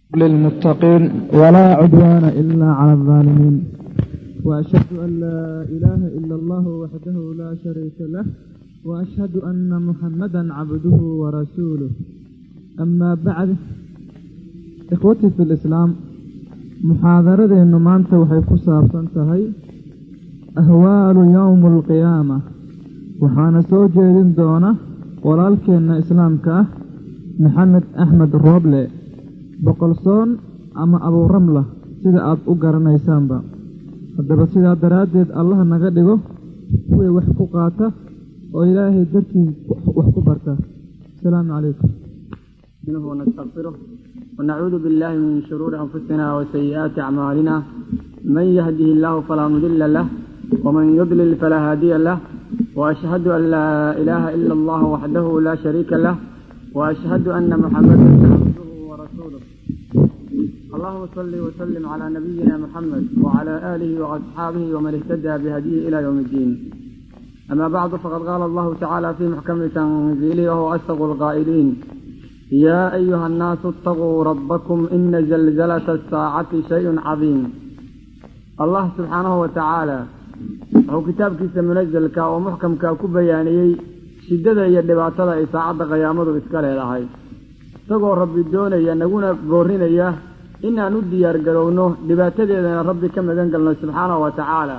للمتقين ولا عدوان إلا على الظالمين وأشهد أن لا إله إلا الله وحده لا شريك له وأشهد أن محمدا عبده ورسوله أما بعد إخوتي في الإسلام muxaadaradeennu maanta waxay ku saabsan tahay ahwaalu yowmu alqiyaama waxaana soo jeedin doona walaalkeenna islaamka ah maxamed axmed rooble boqolsoon ama abuuramla sida aad u garanaysaanba haddaba sidaa daraaddeed allah naga dhigo kuwii wax ku qaata oo ilaahay dartii wax ku barta asalaamu calaykum ونستغفره ونعوذ بالله من شرور أنفسنا وسيئات أعمالنا من يهده الله فلا مضل له ومن يضلل فلا هادي له وأشهد أن لا إله إلا الله وحده لا شريك له وأشهد أن محمدا عبده ورسوله اللهم صل وسلم على نبينا محمد وعلى آله وأصحابه ومن اهتدى بهديه إلى يوم الدين أما بعد فقد قال الله تعالى في محكم تنزيله وهو أصدق القائلين يا أيها الناس اتقوا ربكم إن زلزلة الساعة شيء عظيم الله سبحانه وتعالى wuxuu kitaabkiisa munazalka oo muxkamka ku bayaaniyey shiddada iyo dhibaatada ay saacadda qiyaamadu iska leedahay isagoo rabbi doonaya naguna boorinaya inaan u diyaar garowno dhibaatadeedana rabbi ka magan galno subxaanahu wa tacaala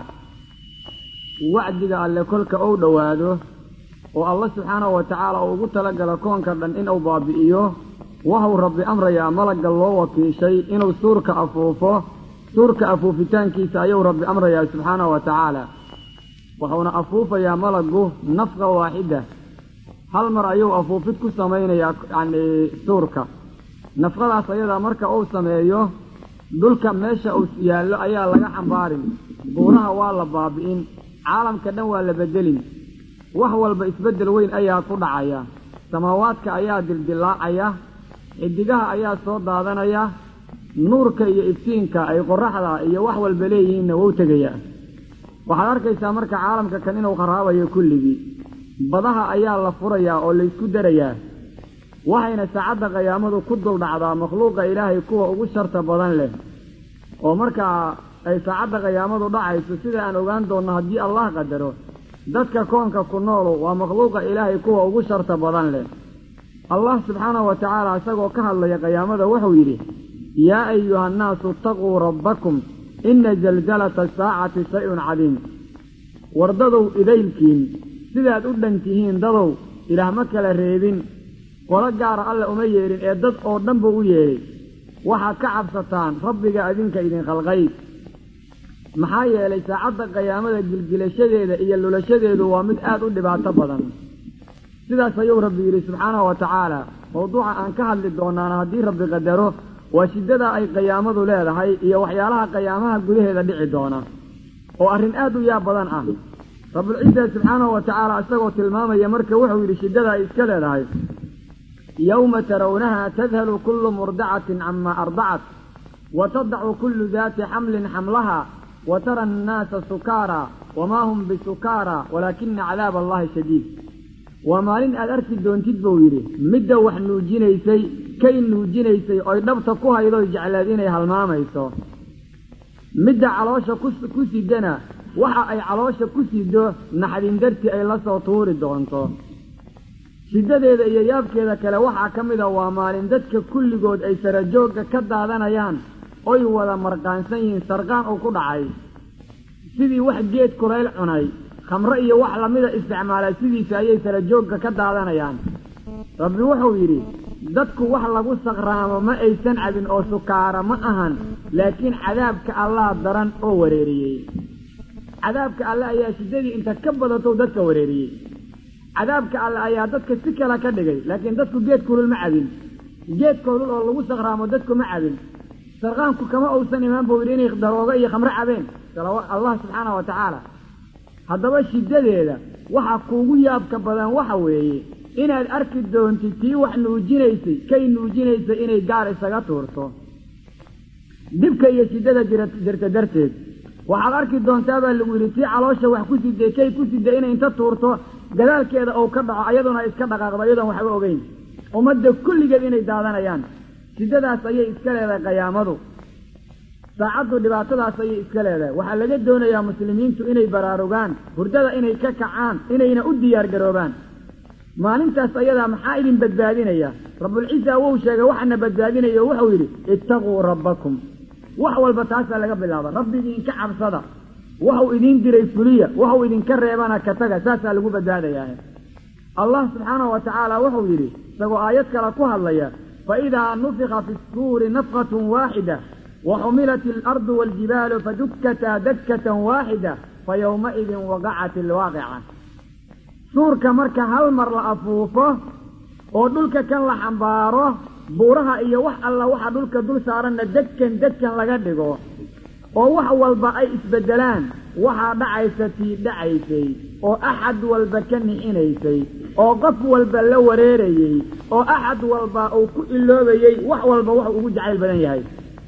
wacdiga alle kolka uu dhowaado oo allah subxaanahu wa tacaala uu ugu talagalo koonka dhan inuu baabi'iyo waxuu rabbi amrayaa malagga loo wakiishay inuu suurka afuufo suurka afuufitaankiisa ayuu rabbi amrayaa subxaanahu wa tacaala wuxuuna afuufayaa malaggu nafqa waaxida hal mar ayuu afuufid ku samaynayaa yacni suurka nafqadaas ayadaa marka uu sameeyo dhulka meesha uu yaallo ayaa laga xambaarin buuraha waa la baabi'in caalamka dhan waa la bedelin wax walba isbeddel weyn ayaa ku dhacaya samaawaadka ayaa dildilaacaya xidigaha ayaa soo daadanaya nuurka iyo iftiinka ay qoraxda iyo wax walba leeyihiinna wou tegayaa waxaad arkaysaa marka caalamka kan inuu qaraabayo kulligii badaha ayaa la furayaa oo laysku darayaa waxayna saacadda qiyaamadu ku dul dhacdaa makhluuqa ilaahay kuwa ugu sharta badan leh oo markaa ay saacadda qiyaamadu dhacayso sida aan ogaan doonno haddii allah qadaro dadka koonka ku noolu waa makhluuqa ilaahay kuwa ugu sharta badan leh allah subxaanahu wa tacaala isagoo ka hadlaya qiyaamada wuxuu yidhi yaa ayuha annaasu itaquu rabbakum inna zalzalata asaacati shay-un cadiim war dadow idaylkiin sidaad u dhan tihiin dadow ilaah ma kala reebin qolo gaara alle uma yeedhin ee dad oo dhan buu u yeedhay waxaad ka cabsataan rabbiga idinka idin khalqay maxaa yeelay saacadda qiyaamada gilgilashadeeda iyo lulashadeedu waa mid aad u dhibaato badan sidaas ayuu rabbi yidhi subxaanahu wa tacaala mawduuca aan ka hadli doonaana haddii rabbi qadaro waa shiddada ay qiyaamadu leedahay iyo waxyaalaha qiyaamaha gudaheeda dhici doona oo arrin aad u yaab badan ah rabbulciisa subxaanahu wa tacaala isagoo tilmaamaya marka wuxuu yidhi shiddada ay iska leedahay yowma tarawnaha tadhalu kullu murdacatin camaa ardacat wa tadacu kullu daati xamlin xamlaha wa tara annaasa sukaara wamaa hum bisukaara walaakina cadaaba allahi shadiid waa maalin aad arki doontid buu yidhi midda wax nuujinaysay kay nuujinaysay oy dhabta ku haydoy jecleed inay halmaamayso midda caloosha ku sidana waxa ay caloosha ku sido naxdin dartii ay la soo tuuri doonto shiddadeeda iyo yaabkeeda kale waxaa ka mid a waa maalin dadka kulligood ay sarajoogga ka daadanayaan oy wada marqaansan yihiin sarqaan uu ku dhacay sidii wax geed kulayl cunay khamre iyo wax lamida isticmaalaa sidiisa ayay sarajoogga ka daadanayaan rabbi wuxuu yidhi dadku wax lagu saqraamo ma aysan cabin oo sukaara ma ahan laakiin cadaabka allah daran oo wareeriyey cadaabka alle ayaa shiddadii inta ka badatou dadka wareeriyey cadaabka alle ayaa dadka si kale ka dhigay laakiin dadku geed kulul ma cabin geed kulul oo lagu saqraamo dadku ma cabin sarqaanku kama uusan imaan buu yidhi inay daroogo iyo khamre cabeen allah subxaanahu wa tacaala haddaba shiddadeeda waxa kuugu yaabka badan waxa weeye inaad arki doontid tii wax nuujinaysay kay nuujinaysay inay gaar isaga tuurto dhibka iyo shiddada jirta darteed waxaad arki doontaa baa lagu yidhi tii caloosha wax ku siday kay ku siday inay inta tuurto gadaalkeeda uu ka dhaco ayaduna iska dhaqaaqdo iyadoon waxba ogeyn ummadda kulligeed inay daadanayaan shiddadaas ayay iska leedahay qiyaamadu saacaddu dhibaatadaas ayay iska leedahay waxaa laga doonayaa muslimiintu inay baraarugaan hurdada inay ka kacaan inayna u diyaar garoobaan maalintaas ayadaa maxaa idin badbaadinaya rabbulciza wou sheegay waxaana badbaadinaya o wuxuu yidhi ittaquu rabbakum wax walba taasaa laga bilaaba rabbi idinka cabsada waxau idiin diray fuliya waxau idinka reebana ka taga saasaa lagu badbaadayaa allah subxaanahu wa tacaala wuxuu yidhi isagoo aayad kale ku hadlaya faidaa nufika fi suuri nafqatun waaxida waxumilat alardu waaljibaalu fadukkataa dakkatan waaxida fayowmaidin waqacat ilwaaqica suurka marka hal mar la afuufo oo dhulka kan la xambaaro buuraha iyo wax alla waxa dhulka dul saaranna degkan degkan laga dhigo oo wax walba ay isbeddelaan waxaa dhacaysa tii dhacaysay oo axad walba ka nixinaysay oo qof walba la wareerayey oo axad walba uu ku iloobayey wax walba wuxuu ugu jacayl badan yahay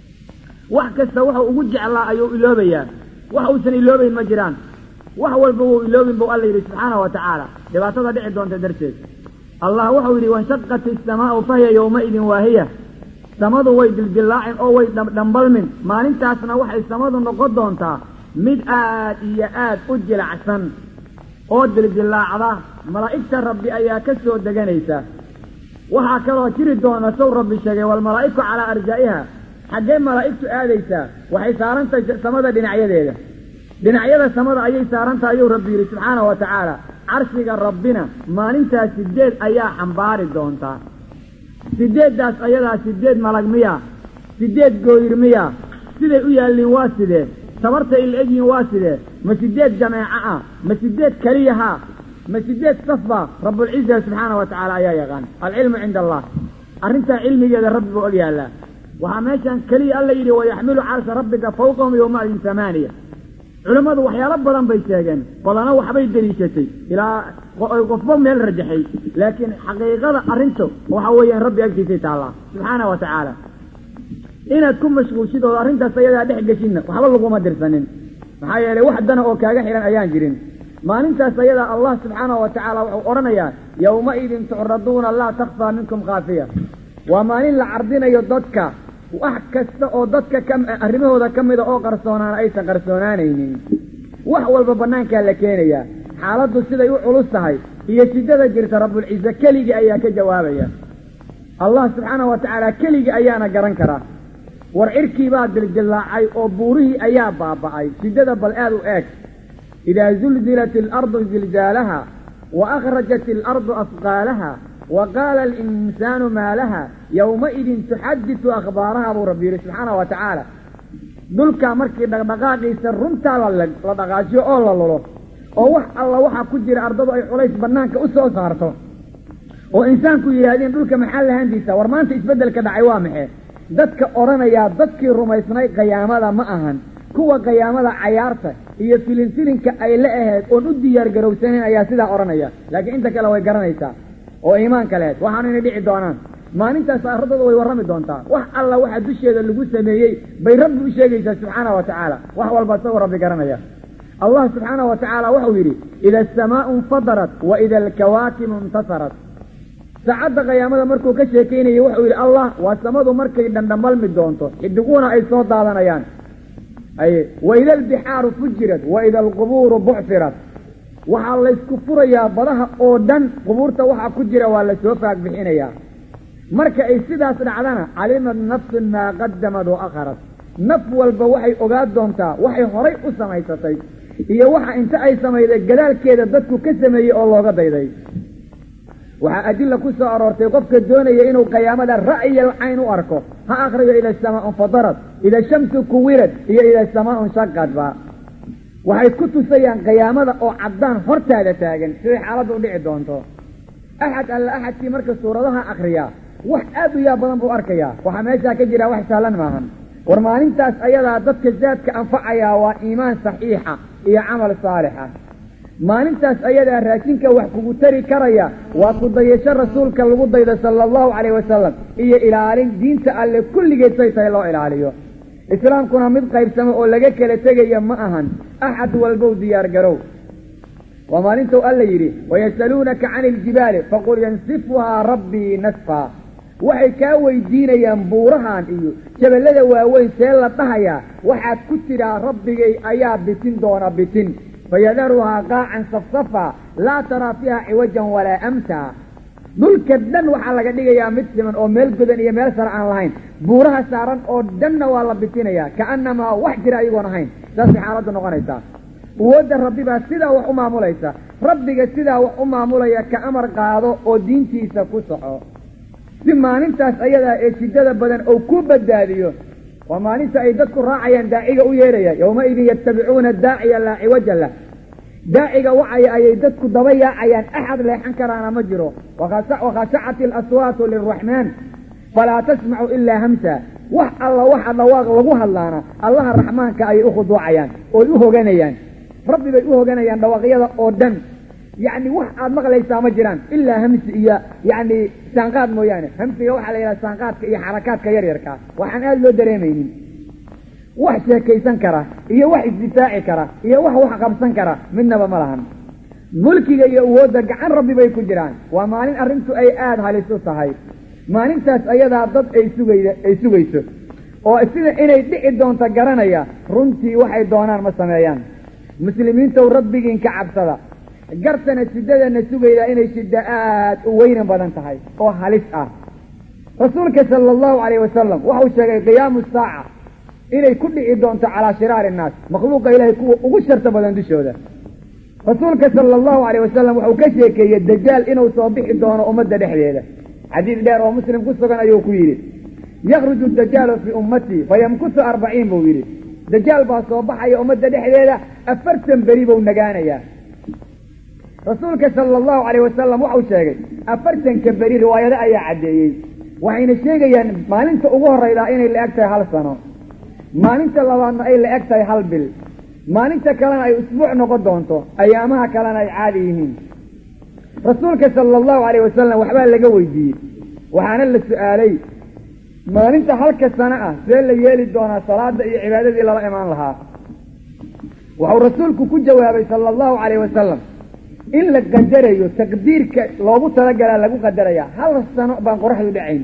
wax kasta wuxuu ugu jeclaa ayuu iloobayaa wax uusan iloobayn ma jiraan wax walba wuu iloobin buu alla yidhi subxaana wa tacaala dhibaatada dhici doonta darteed allah wuxuu yidhi wanshaqat isamaau fahiya yowmaidin waahiya samadu way dildillaacin oo way dhambalmin maalintaasna waxay samadu noqon doontaa mid aad iyo aad u jilacsan oo dildillaacda malaa'igta rabbi ayaa ka soo deganaysa waxaa kaloo jiri doona sow rabbi sheegay walmalaa'iku calaa arjaa'iha xaggee malaa'igtu aadaysaa waxay saarantahay samada dhinacyadeeda dhinacyada samada ayay saarantahay ayuu rabbi yidhi subxaana wa tacaala carshiga rabbina maalintaas sideed ayaa xambaari doontaa sideeddaas ayadaa sideed malag miya sideed gooyir miya siday u yaalliin waa sidee tabartay ila egyihin waa sidee ma sideed jameeco ah ma sideed keliyaha ma sideed safba rabbulciza subxaana wa tacaala ayaa yaqaan alcilmu cinda allah arrintaa cilmigeeda rabbi buu og yaallaa waxaa meeshan keliya alla yidhi wayaxmilu carsha rabbika fawqahum yowmaidin tamaaniya culimmadu waxyaalo badan bay sheegeen badana waxbay deliishatay ilaa qofba meel rajaxay laakiin xaqiiqada arrintu waxa weeyaan rabbi agtiisay taallaa subxaana wa tacaala inaad ku mashquulshid oo arrintaas ayadaa dhex geshidna waxba laguma dirsanin maxaa yeelay wax dana oo kaaga xihan ayaan jirin maalintaas ayadaa allah subxaanahu wa tacaala wuxuu odhanayaa yowmaidin tucraduuna laa takfaa minkum khaafiya waa maalin la cardinayo dadka wax kasta oo dadka ka arrimahooda ka mida oo qarsoonaana aysan qarsoonaanaynin wax walba bannaankaa la keenayaa xaaladdu siday u culus tahay iyo shiddada jirta rabbulcize keligii ayaa ka jawaabaya allah subxaanahu wa tacaala keligii ayaana garan karaa war cirkii baa dildillaacay oo buurihii ayaa baaba'ay shiddada bal aad u eeg idaa zulzilat alardu zilzaalaha wa akhrajat alardu asqaalaha wa qaala alinsaanu maa laha yowmaidin tuxadisu akhbaaraha buu rabbi yidhi subxaana wa tacaala dhulkaa markii dhaqdhaqaaqiisa runtaa la dhaqaajiyo oo la lulo oo wax alla waxaa ku jira ardadu ay culays bannaanka u soo saarto oo insaanku yidhaahdeen dhulka maxaa lahaantiisa war maanta isbeddelka dhacay waa maxay dadka odhanayaa dadkii rumaysnay qiyaamada ma ahan kuwa qiyaamada cayaarta iyo filinfilinka ay la ahayd oon u diyaar garowsanayn ayaa sidaa odhanaya laakiin inta kale way garanaysaa oo iimaanka lehed waxaanu inay dhici doonaan maalintaas ardada way warrami doontaa wax alla waxa dusheeda lagu sameeyey bay rabbi u sheegaysaa subxaana wa tacaala wax walba isagoo rabbi garanaya allah subxaana wa tacaala wuxuu yidhi ida asamaau infadarat wa ida alkawaakibu intasarat saacadda qiyaamada markuu ka sheekaynayay wuxuu yidhi allah waa samadu markay dhandhamalmi doonto xidiguuna ay soo daadanayaan aye wa ida albixaaru fujirat wa ida alqubuuru bucfirat waxaa laysku furayaa badaha oo dhan qubuurta waxaa ku jira waa lasoo faag bixinayaa marka ay sidaas dhacdana calimat nafsun maa qadamad wa akharat naf walba waxay ogaa doontaa waxay horay u samaysatay iyo waxa inta ay samayday gadaalkeeda dadku ka sameeyey oo looga dayday waxaa adilla ku soo aroortay qofka doonaya inuu qiyaamada ra'yal cayn u arko ha akhriyo ida asamaau infadarat ida shamsu kuwirad iyo ida asamaau nshaqadba waxay ku tusayaan qiyaamada oo caddaan hortaada taagan siday xaaladdu u dhici doonto axad alla axadkii marka suuradaha akhriyaa wax aad u yaa badan buu arkayaa waxaa meeshaa ka jira wax sahlan maahan war maalintaas ayadaa dadka zaadka anfacayaa waa iimaan saxiixa iyo camal saalixa maalintaas ayadaa raashinka wax kugu tari karaya waa ku dayasho rasuulka lagu daydo sala allahu calayh wasalam iyo ilaalin diinta alle kulligeed say tahay loo ilaaliyo islaamkuna mid qaybsamo oo laga kala tegaya ma ahan axad walbow diyaar garow waa maalintou alla yidhi wayasaluunaka cani iljibaali faqul yansifuhaa rabbii nasfaa waxay kaa weydiinayaan buurahan iyo jaballada waaweyn see la dhahayaa waxaad ku tidhaa rabbigay ayaa bitin doona bitin fayadaruhaa qaacan safsafa laa taraa fiiha ciwajan walaa amtaa dhulka dhan waxaa laga dhigayaa mid siman oo meel godan iyo meel sare aan lahayn buuraha saaran oo dhanna waa la bitinayaa ka'annamaa wax jira ayagoon ahayn saasay xaaladdu noqonaysaa awoodda rabbi baa sidaa wax u maamulaysa rabbiga sidaa wax u maamulaya ka amar qaado oo diintiisa ku soco si maalintaas ayadaa ee shiddada badan oo ku badbaadiyo waa maalinta ay dadku raacayaan daaciga u yeeraya yowmaidin yattabicuuna daaciya laa ciwaja lah daaciga wacaya ayay dadku daba yaacayaan axad leexan karaana ma jiro wakhashacat ilaswaatu liraxmaan falaa tasmacu ilaa hamsa wax alla waxa dhawaaq lagu hadlaana allaha raxmaanka ayay u khuduucayaan ooy u hoganayaan rabbi bay u hoganayaan dhawaaqyada oo dhan yacni wax aad maqlaysaa ma jiraan ilaa hamsi iyo yacni saanqaad mooyaane hamsiga waxaa la yidhaha saanqaadka iyo xarakaadka yaryarkaa waxaan aada loo dareemaynin wax sheekaysan kara iyo wax isdifaaci kara iyo wax wax qabsan kara midnaba ma lahan mulkiga iyo awoodda gacan rabbi bay ku jiraan waa maalin arrintu ay aada halis u tahay maalintaas ayadaa dad ay sugayda ay sugayso oo sida inay dhici doonto garanaya runtii waxay doonaan ma sameeyaan muslimiintow rabbigiin ka cabsada gartana shiddadana sugaydaa inay shiddo aad u weynan badan tahay oo halis ah rasuulka sala allahu calayh wasalam waxau sheegay qiyaamu saaca inay ku dhici doonto calaa shiraari innaas makhluuqa ilaahay kuwa ugu sharta badan dushooda rasuulka sala allahu calayh wasalam wuxuu ka sheekeeyey dajaal inuu soo bixi doono ummadda dhexdeeda xadiis dheer oo muslim ku sugan ayuu ku yidhi yakhruju dajaalu fii ummatii fayamkusu arbaciin buu yidhi dajaal baa soo baxaya ummadda dhexdeeda afartan beri buu nagaanayaa rasuulka sala allahu calayh wasalam waxau sheegay afartanka beri riwaayado ayaa caddeeyey waxayna sheegayaan maalinta ugu horraydaa inay la eg tahay hal sano maalinta labaadna ay la eg tahay hal bil maalinta kalena ay usbuuc noqon doonto ayaamaha kalena ay caadi yihiin rasuulka sala allahu calayh wasalam waxbaa laga weydiiyey waxaana la su-aalay maalinta halka sano ah see la yeeli doonaa salaada iyo cibaadadii lala imaan lahaa wuxuu rasuulku ku jawaabay sala allahu calayh wasalam in la qadarayo taqdiirka loogu talagalaa lagu qadarayaa hal sano baan qoraxdu dhacayn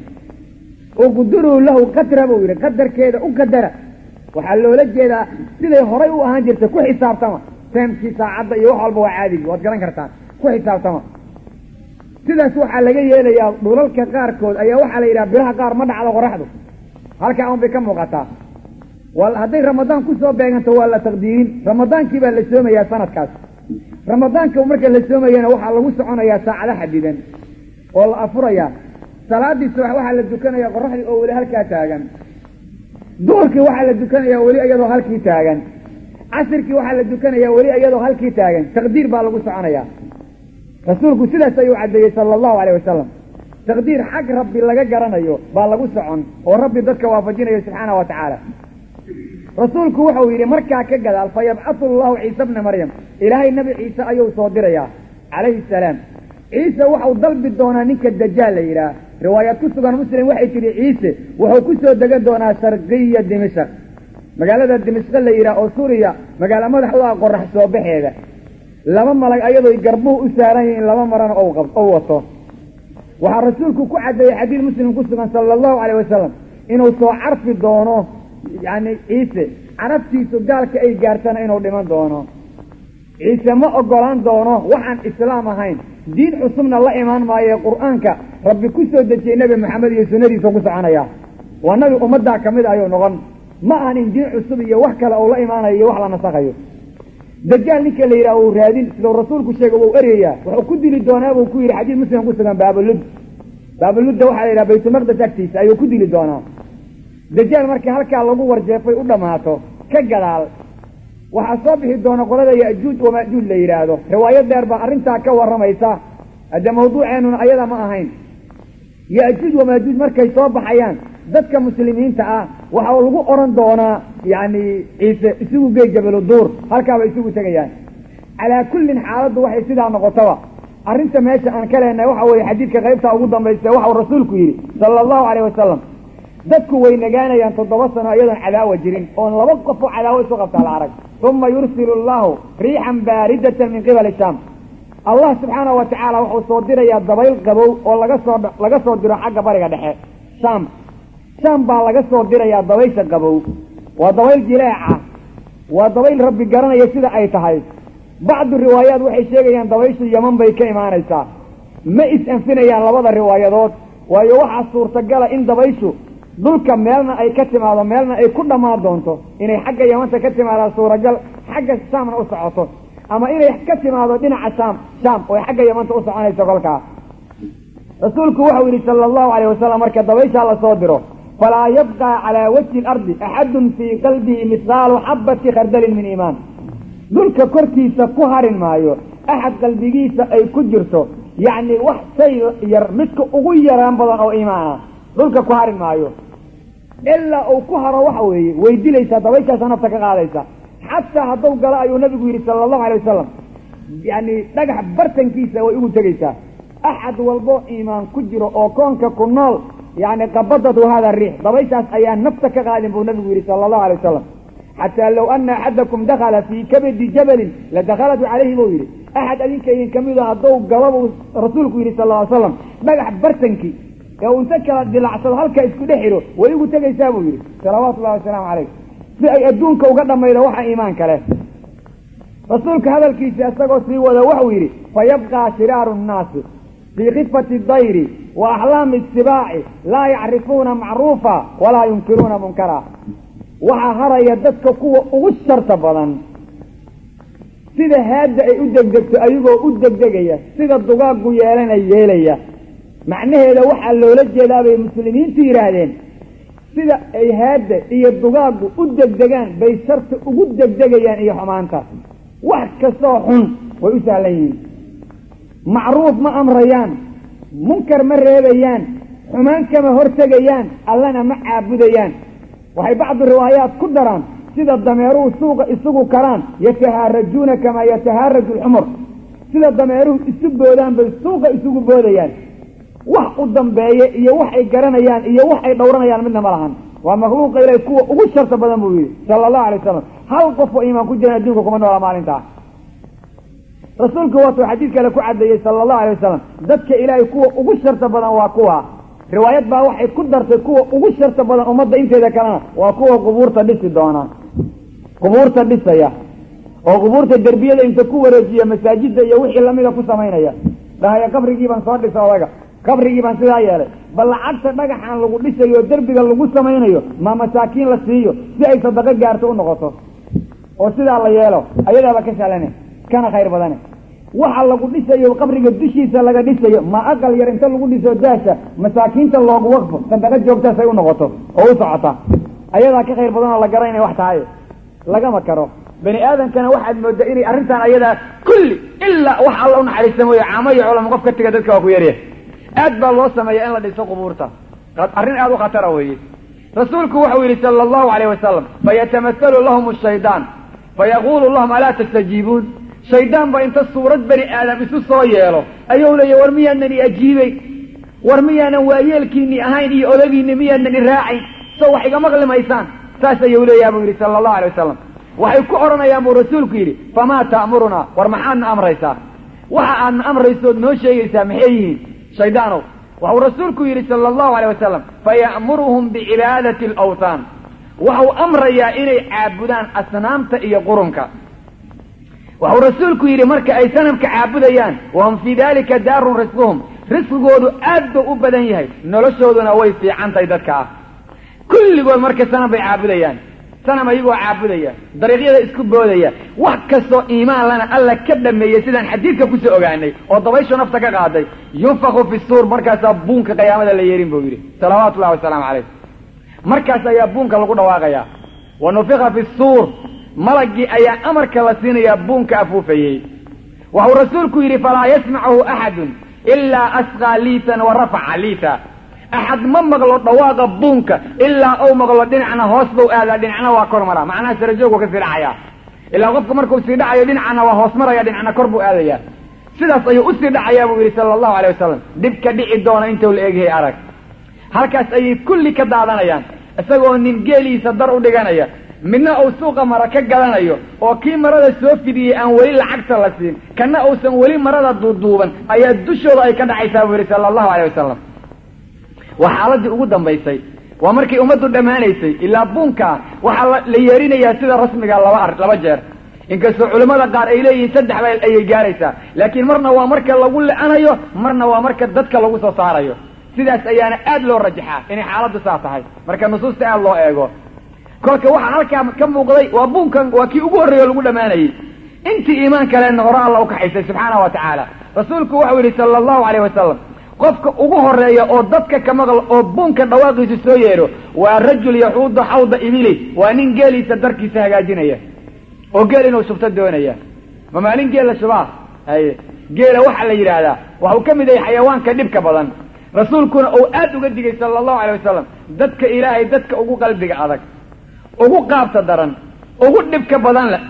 uqduruu lahu qadra buu yidhi qadarkeeda u qadara waxaa loola jeedaa siday horay u ahaan jirta ku xisaabtama taamkii saacadda iyo wax walba waa caadigi waad garan kartaan ku xisaabtama sidaas waxaa laga yeelayaa dhulalka qaarkood ayaa waxaa la yidhaha bilaha qaar ma dhacdo qoraxdu halkaa un bay ka muuqataa hadday ramadaan kusoo beeganto waa la taqdiirin ramadaankii baa la soomayaa sanadkaas ramadaanka marka la soomayana waxaa lagu soconayaa saacado xadidan oo la afurayaa salaadii subax waxaa la dukanaya qoraxdii oo weli halkaa taagan duhurkii waxaa la dukanaya weli iyadoo halkii taagan casirkii waxaa la dukanaya weli iyadoo halkii taagan taqdiir baa lagu soconaya rasuulku sidaas ayuu caddeeyey sala allahu calayh wasalam taqdiir xag rabbi laga garanayo baa lagu socon oo rabbi dadka waafajinayo subxaana wa tacaala rasuulku wuxuu yidhi markaa ka gadaal fa yabcatu allahu ciise bna maryam ilaahay nebi ciise ayuu soo dirayaa calayhi salaam ciise waxau dalbi doonaa ninka dajaal la yidhaah riwaayaad ku sugan muslim waxay tidhi ciise wuxuu ku soo degan doonaa sharqiya dimashaq magaalada dimashqe la yidhaah oo suuriya magaalo madax u ah qorax soo baxeeda laba malag ayadoo garbuhu u saaran yihiin laba marana ou wato waxaa rasuulku ku caddeeyey xadiid muslim ku sugan sala allahu calayh wasalam inuu soo carfi doono yacni ciise carabtiisu gaalka ay gaartana inuu dhiman doono ciise ma ogolaan doono waxaan islaam ahayn diin cusubna la imaan maayo qur-aanka rabbi ku soo dejiyey nebi maxamed iyo sunnadiisa ku soconaya waa nabi ummaddaa ka mid ayuu noqon ma ahan in diin cusub iyo wax kale uu la imaanayo iyo wax la nasakhayo dajaal ninka la yidhaha uu raadin sidau rasuulku sheegay wuu eryayaa wuxuu ku dili doonaa buu ku yidhi xadiis muslim ku sugan baabalud baabaludda waxaa la yidhaha baytulmaqdes agtiisa ayuu ku dili doonaa dajaal markii halkaa lagu warjeefay u dhammaato ka gadaal waxaa soo bixi doona qolada ya'juuj wama'juuj la yidhaahdo riwaayo dheer baa arrintaa ka warramaysa hadde mawduuceennuna ayada ma ahayn ya'juuj wama'juuj markay soo baxayaan dadka muslimiinta ah waxaa lagu odhan doonaa yacni ciise isugu gey jabalu duur halkaabay isugu tegayaan calaa kullin xaaladdu waxay sidaa noqotaba arrinta meesha aan ka leenahay waxa weeye xadiidka qaybtaa ugu dambaysta waxau rasuulku yidhi sala allahu calayh wasalam dadku way nagaanayaan toddoba sano iyadoon cadaawa jirin oon laba qofoo cadaawo isu qabtaa la arag uma yursilu allahu riixan baaridatan min qibali shaam allah subxaana wa tacaala wuxuu soo dirayaa dabayl qabow oo laga soo laga soo diro xagga bariga dhexe shaam shaam baa laga soo dirayaa dabaysha qabow waa dabayl jileeca waa dabayl rabbi garanaya sida ay tahay bacdu riwaayaat waxay sheegayaan dabayshu yaman bay ka imaanaysaa ma is-anfinayaan labada riwaayadood waayo waxaa suurtagala in dabayshu dhulka meelna ay ka timaado meelna ay ku dhammaan doonto inay xagga yamanta ka timaadaan suuragal xagga shaamna u socoto ama inay ka timaado dhinaca shaam shaam oo xagga yamanta u soconayso kolkaa rasuulku waxau yidhi sala allahu alayh wasalam marka dabayshaa lasoo diro falaa yabqaa calaa wajhi alardi axadun fii qalbihi mihqaalu xabati khardalin min iimaan dhulka korkiisa ku harin maayo axad qalbigiisa ay ku jirto yacni wax shay yar midka ugu yaraan badan oo iimaan ah dhulka ku harin maayo ilaa uu ku haro waxa weeye way dilaysaa dabayshaasa nafta ka qaadaysa xataa hadduu galo ayuu nabigu yidhi sala allahu alay wasalam yacni dhagax bartankiisa way ugu tegaysaa axad walbo iimaan ku jiro oo koonka ku nool yacni qabadatu hada riix dabayshaas ayaa nafta ka qaadin buu nabigu yidhi sala allahu alay wasalam xataa low ana axadakum dakala fii kabadi jabalin ladakhalatu calayhi buu yidhi axad adinka idin kamid a hadduu galo buu rasuulku yidhi sal ly slam dhagax bartankii ee uu inta kala dilacsado halka isku dhex xidho way ugu tegaysaa buu yidhi salawaatu ullahi wasalaamu calayh si ay adduunka uga dhammaydo waxa iimaan kale rasuulka hadalkiisa isagoo sii wada wuxuu yidhi fayabqaa shiraaru nnaasi fii khifati dayri wa axlaami isibaaci laa yacrifuuna macruufa walaa yunkiruuna munkara waxaa haraya dadka kuwa ugu sharta badan sida haadda ay u degdegto ayagoo u degdegaya sida dugaaggu yeelana yeelaya macnaheeda waxaa loola jeedaa bay muslimiintu yidhaahdeen sida ay haadda iyo dugaaggu u degdegaan bay sharta ugu degdegayaan iyo xumaanta wax kastoo xun way u sahlan yihiin macruuf ma amrayaan munkar ma reebayaan xumaan kama hortegayaan allana ma caabudayaan waxay bacdu riwaayaat ku daraan sida dameeruhu suuqa isugu karaan yatahaarajuuna kamaa yatahaaraju alxumur sida dameeruhu isu boodaan bay suuqa isugu boodayaan wax u dambeeye iyo wax ay garanayaan iyo wax ay dhowranayaan midna ma lahan waa makhluuqa ilahi kuwa ugu sharta badan buu yidhi sala allahu alay wasalam hal qof oo iimaan ku jiran adduunka kuma noola maalintaa rasuulku waatuu xadiid kale ku caddeeyey sala allahu alay wasalam dadka ilaahay kuwa ugu sharta badan waa kuwa riwaayad baa waxay ku dartay kuwa ugu sharta badan ummadda inteeda kalena waa kuwa qubuurta dhisi doona qubuurta dhisaya oo qubuurta derbiyada inta ku wareejiya masaajidda iyo wixii lamida ku samaynaya dhahaya qabrigii baan soo dhisa odaga qabrigii baan sidaa yeelay bal lacagta dhagaxan lagu dhisayo oo derbiga lagu samaynayo ma masaakiin la siiyo si ay sadaqo gaarto u noqoto oo sidaa la yeelo ayadaaba ka salane kana khayr badane waxa lagu dhisayo qabriga dushiisa laga dhisayo ma aqal yar inta lagu dhiso daasha masaakiinta loogu waqfo sadaqo joogtaasay u noqoto oo u socota ayadaa ka khayr badan oo la gara inay wax tahay lagama karo bani aadamkana waxaad moodaa inay arrintan ayadaa kulli ilaa wax alla u naxariista mooye caamo iyo culamo qof ka tiga dadka waa ku yarya aad baa loo sameeya in la dhiso qubuurta arrin aad u khatara weeye rasuulku wuxuu yidhi sala allahu alayh wasalam fayatamahalu lahum shaydaan fayaquulu lahum alaa tastajiibuun shaydaan baa inta suurad bani aadam isu soo yeelo ayuu leeya war miyaanan i ajiibay war miyaanan waayeelkiini ahayn iyo odagiini miyaanan i raacayn so wax iga maqli maysaan saas ayuu leeyaha buu yidhi sala allahu alay wasalam waxay ku odhanayaan buu rasuulku yidhi famaa ta'murunaa war maxaadna amraysaa waxa aadna amraysood noo sheegaysaa maxay yihiin shaydaanow waxuu rasuulku yidhi sala allahu alay wasalam faya'muruhum bicibaadati alawthaan waxau amrayaa inay caabudaan asnaamta iyo qurunka waxuu rasuulku yidhi marka ay sanamka caabudayaan wahum fii dalika daarun risquhum risqigoodu aad buu u badan yahay noloshooduna way fiicantahay dadka ah kulligood marka sanam bay caabudayaan sanam ayagoo caabudaya dariiqyada isku boodaya wax kastoo iimaan lana alla ka dhameeyey sidaan xadiidka kusoo ogaanay oo dabayshu nafta ka qaaday yunfaku fi suur markaasaa buunka qiyaamada la yeerin buu yidhi salawaatu ullahi wasalaamu calayh markaas ayaa buunka lagu dhawaaqayaa wa nufika fi suur malagii ayaa amarka la siinayaa buunka afuufayey waxuu rasuulku yidhi falaa yasmachu axadun ilaa asqaa liitan wa rafaca liita axad ma maqlo dhawaaqa buunka ilaa ou maqlo dhinacna hoos bau aadaa dhinacna waa kor maraa macnaha sarajoog kasii dhacayaa ilaa qofka markuu sii dhacayo dhinacna waa hoos maraya dhinacna kor buu aadayaa sidaas ayuu usii dhacayaa buu yidhi sala allahu alay wasalam dhib ka dhici doona intuu la egyahay arag halkaas ayay kulli ka daadanayaan isagoo nin geeliisa dar u dhiganaya midna uu suuqa mara ka gadanayo oo kii marada soo fidiyey aan weli lacagta la siin kana uusan weli marada duuduuban ayaa dushooda ay ka dhacaysaa buu yihi sala allahu aleyh wasalam waa xaaladii ugu dambaysay waa markay ummaddu dhammaanaysay ilaa buunkaa waxaa la yeerinayaa sida rasmiga laba ar laba jeer inkastoo culimmada qaar ay leeyihiin saddex ba ayay gaaraysaa laakiin marna waa marka lagu le-anayo marna waa marka dadka lagu soo saarayo sidaas ayaana aad loo rajaxaa inay xaaladdu saa tahay marka nusuusta aad loo eego kolka waxaa halkaa ka muuqday waa buunkan waa kii ugu horreeyo lagu dhammaanayey intii iimaan kalena hore alla ukaxaysay subxaana wa tacaala rasuulku waxau yidhi sala allahu aleyh wasalam qofka ugu horeeya oo dadka ka maql oo buunka dhawaaqiisu soo yeedho waa rajul yaxuudu xawda ibili waa nin geeliisa darkiisa hagaajinaya oo geel inuu shubto doonaya ma maalin geela shubaa haye geela waxaa la yidhaahdaa waxau ka mid yahay xayawaanka dhibka badan rasuulkuna uu aad uga digay sala allahu alay wasalam dadka ilaahay dadka ugu qalbiga adag ugu qaabta daran ugu dhibka badan leh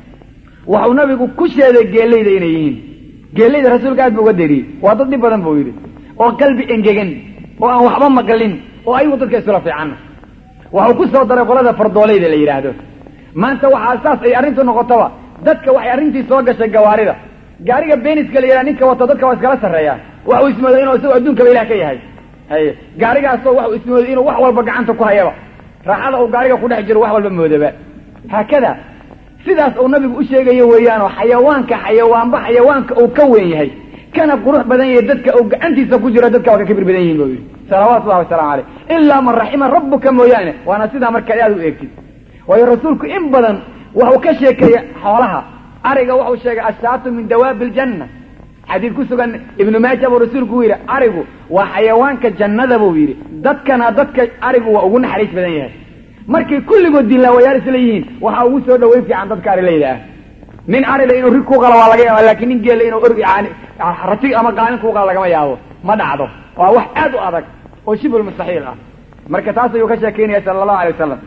waxau nabigu ku sheeday geelayda inay yihiin geelayda rasuulka aad bu uga deriyey waa dad dhib badan buu yidhi oo qalbi engegan oo aan waxba maqlin oo ayagu dadka iskula fiicanna waxau ku soo daray qolada fardoolayda la yidhaahdo maanta waxaa saas ay arrintu noqotaba dadka waxay arrintii soo gashay gawaarida gaariga beeniska la yidhaha ninka wato dadka waa iskala sarreeyaa waxuu ismooday inuu isagoo adduunkaba ilah ka yahay haye gaarigaasoo waxuu ismooday inuu wax walba gacanta ku hayaba raaxada uu gaariga ku dhex jiro wax walba moodaba haakada sidaas uu nabigu u sheegayo weeyaanoo xayawaanka xayawaanba xayawaanka uu ka weyn yahay kana qurux badan yahay dadka uu gacantiisa ku jiro dadka waa ka kibir badan yihin buu yidhi salawaatu ullahi wasalaamu caleyh ilaa man raxima rabbuka mooyaane waana sidaa markaad aad u eegtid waayo rasuulku in badan waxuu ka sheekeeyey xoolaha ariga waxuu sheegay ashaatu min dawaabi aljanna xadiid ku sugan ibnu maaja buu rasuulku u yidhi arigu waa xayawaanka jannada buu yidhi dadkana dadka arigu waa ugu naxariis badan yahay markay kulligood dilaawayaal isla yihiin waxaa ugu soo dhaweyn fiican dadka arilayda ah nin arila inuu rig ku qalo waa laga yaaba lakin nin geela inuu org yani ratig ama qaalin ku qalo lagama yaabo ma dhacdo waa wax aad u adag oo shibul mustaxiil ah marka taas ayuu ka sheekeynaya sala allahu alay wasalam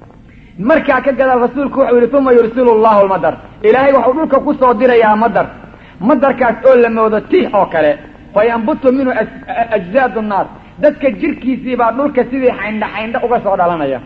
markaa ka gadaal rasuulku wuxuu yihi uma yursilu llahu lmadar ilaahay waxuu dhulka ku soo dirayaa madar madarkaas oo la moodo tiix oo kale fa yambutu minhu ajzaadu nnaas dadka jirkiisii baa dhulka sidii xaydha xaydha uga soo dhalanaya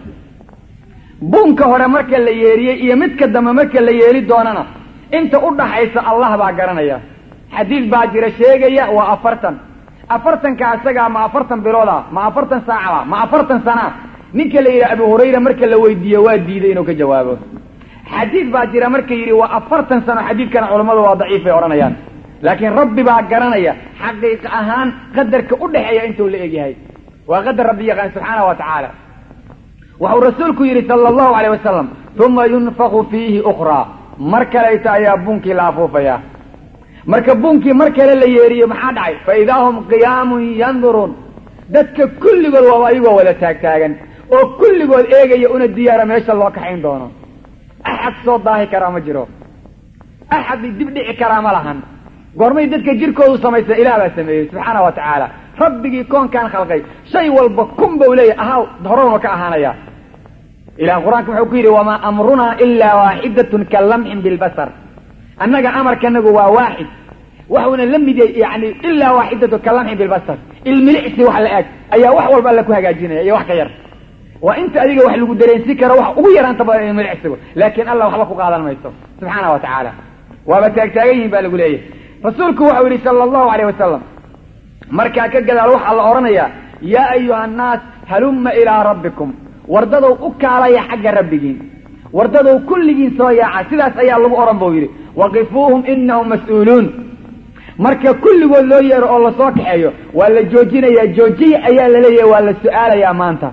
buunka hore marka la yeeriyey iyo midka dambe marka la yeeli doonana inta u dhaxaysa allah baa garanaya xadiid baa jira sheegaya waa afartan afartanka isagaa ma afartan bilooda ma afartan saacaba ma afartan sanaa ninka la yidhaha abu hurayra marka la weydiiyo waa diiday inuu ka jawaabo xadiid baa jira marka yidhi waa afartan sano xadiidkana culammadu waa daciif bay odhanayaan laakiin rabbi baa garanaya xaqiiq ahaan qadarka u dhexeeya intuu la egyahay waa qadar rabbi yaqaan subxaana wa tacaala waxau rasuulku yidhi sala allahu alayh wasalam uma yunfaku fiihi ukhraa mar kalayta ayaa buunkii la afuufayaa marka buunkii mar kale la yeeriyo maxaa dhacay fa idaa hum qiyaamun yanduruun dadka kulligood waaba ayagoo wada taagtaagan oo kulligood eegaya una diyaara meesha loo kaxayn doono axad soo daahi karaa ma jiro axad dib dhici karaa ma lahan goormay dadka jirkoodu samaysa ilaah baa sameeyey subxaana wa tacaala rabbigii koonkaan khalqay shay walba kun bau leeyahy ahaa horowna ka ahaanaya ilah qur-aanka wuxuu ku yidhi wamaa amrunaa ilaa waaxidatun ka lamxin bilbasar annaga amarkanagu waa waaxid waxuuna la mid yahay yani ilaa waaxidatun ka lamxin bilbasar ilmilicsi wax la eg ayaa wax walba alla ku hagaajinaya iyo wax ka yar waa inta adiga wax lagu dareensi karo wax ugu yaraanta badan ilmilicsigu laakiin allah waxba ku qaadan mayso subxaana wa tacaala waaba taagtaagan yihin baa lagu leeyahy rasuulku waxau yidhi sala allahu alayh wasalam markaa ka gadaal waxaa la odhanayaa yaa ayuha annaas halumma ilaa rabbikum wardadow u kaalaya xagga rabbigiin wardadow kulligiin soo yaaca sidaas ayaa lagu odhan buu yidhi waqifuuhum inahum mas-uuluun marka kulligood loo yeero oo lasoo kaxeeyo waa la joojinayaa joojiya ayaa la leeyahay waa la su-aalayaa maanta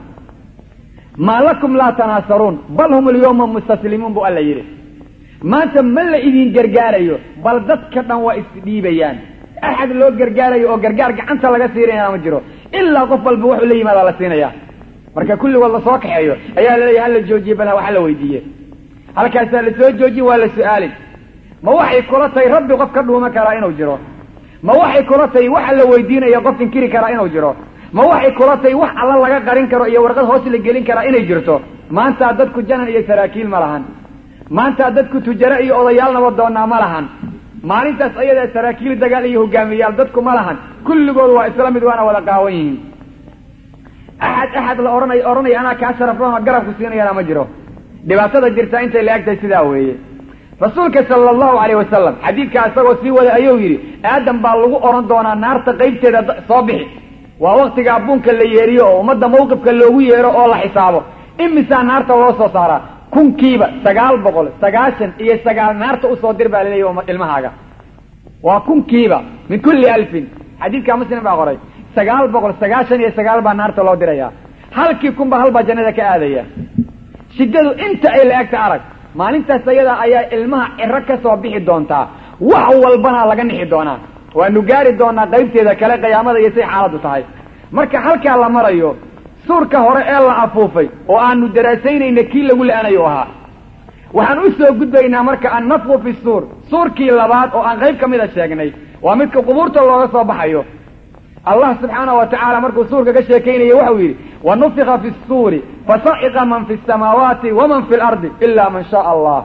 maa lakum laa tanaasaruun bal hum alyawma mustaslimuun buu alla yidhi maanta ma la idin gargaarayo bal dadka dhan waa isdhiibayaan axad loo gargaarayo oo gargaar gacanta laga siinaya ma jiro ilaa qof walba wuxuu la yimaada la siinaya marka kulligood lasoo kaxeeyo ayaa laleeyahy hala joojiye bal waxa la weydiiye halkaasaa lasoo joojin waa la su-aalin ma waxay kula tahay rabbi qof ka dhuuma karaa inuu jiro ma waxay kula tahay waxa la weydiinaya qof inkiri karaa inuu jiro ma waxay kula tahay wax alla laga qarin karo iyo warqad hoos la gelin karaa inay jirto maantaa dadku janan iyo saraakiil ma lahan maantaa dadku tujaro iyo odayaal nabadoonnaa ma lahan maalintaas ayadaa saraakiil dagaal iyo hogaamiyayaal dadku ma lahan kulligood waa isla mid waana wada qaawan yihiin axad axad la ohanay odhanaya anaa kaa sharaflama garabku siinayana ma jiro dhibaatada jirta intay la egtahay sidaa weeye rasuulka sala allahu calayh wasalam xadiidkaa isagoo sii wada ayuu yidhi aadam baa lagu odhan doonaa naarta qaybteeda soo bixi waa waktigaa buunka la yeeriyo oo ummadda mawqifka loogu yeero oo la xisaabo imisaa naarta loo soo saaraa kunkiiba sagaal boqol sagaashan iyo sagaal naarta usoo dir baa laleeyahy ilmahaaga waa kunkiiba min kulli alfin xadiidka muslim baa qoray sagaal boqol sagaashan iyo sagaal baa naarta loo diraya halkii kunba halbaa jannada ka aadaya shiddadu inta ay la egta arag maalintaas ayada ayaa ilmaha ciro ka soo bixi doontaa wax walbana laga nixi doonaa waanu gaari doonaa qaybteeda kale qiyaamada iyo say xaaladdu tahay marka halkaa la marayo suurka hore ee la afuufay oo aanu daraasaynayna kii lagu la-anayo ahaa waxaan u soo gudbaynaa marka annafku fi suur suurkii labaad oo aan qayb ka mida sheegnay waa midka qubuurta looga soo baxayo allah subxaanahu wa tacaala markuu suurka ka sheekaynayo waxau yidhi wa nufika fi suuri fasaciqa man fi samaawaati waman fi lardi ila man shaaa allah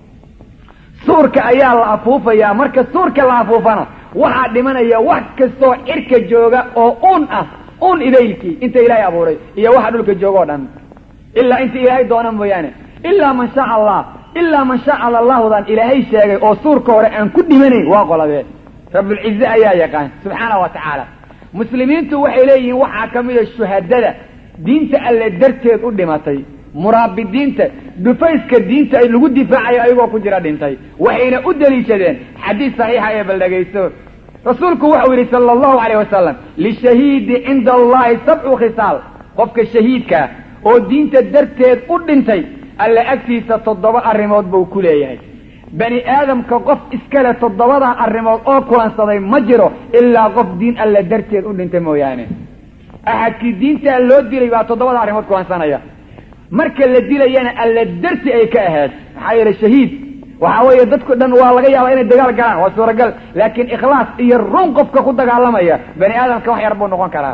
suurka ayaa la afuufayaa marka suurka la afuufana waxaa dhimanaya wax kastoo cirka jooga oo un ah un idaylkii inta ilaahay abuuray iyo waxa dhulka jooga o dhan ilaa inta ilaahay doona mooyaane ilaa man shaaa allah ilaa man shaaa allahudan ilaahay sheegay oo suurka hore aan ku dhimanayn waa qolabee rabulcize ayaa yaqaan subxaana wa tacaala muslimiintu waxay leeyihiin waxaa ka mida shuhadada diinta alle darteed u dhimatay muraabidiinta dhufayska diinta ay lagu difaacayo ayagoo ku jira dhintay waxayna u deliishadeen xadiis saxiixa ee baldhegaysto rasuulku waxau yidhi sala allahu calayh wasalam lishahiidi cinda allahi sabcu khisaal qofka shahiidkaa oo diinta darteed u dhintay alle agtiisa toddoba arrimood buu ku leeyahay bani aadamka qof iskale toddobadaa arrimood oo kulansaday ma jiro ilaa qof diin alle darteed u dhintay mooyaane axadkii diintaa loo dilay baa toddobada arrimood kulansanaya marka la dilayana alle darti ay ka ahayd maxaa yeele shahiid waxa weeye dadku dhan waa laga yaabaa inay dagaal galaan waa suuragal laakiin ikhlaas iyo run qofka ku dagaalamaya bani aadamka wax yar buu noqon karaa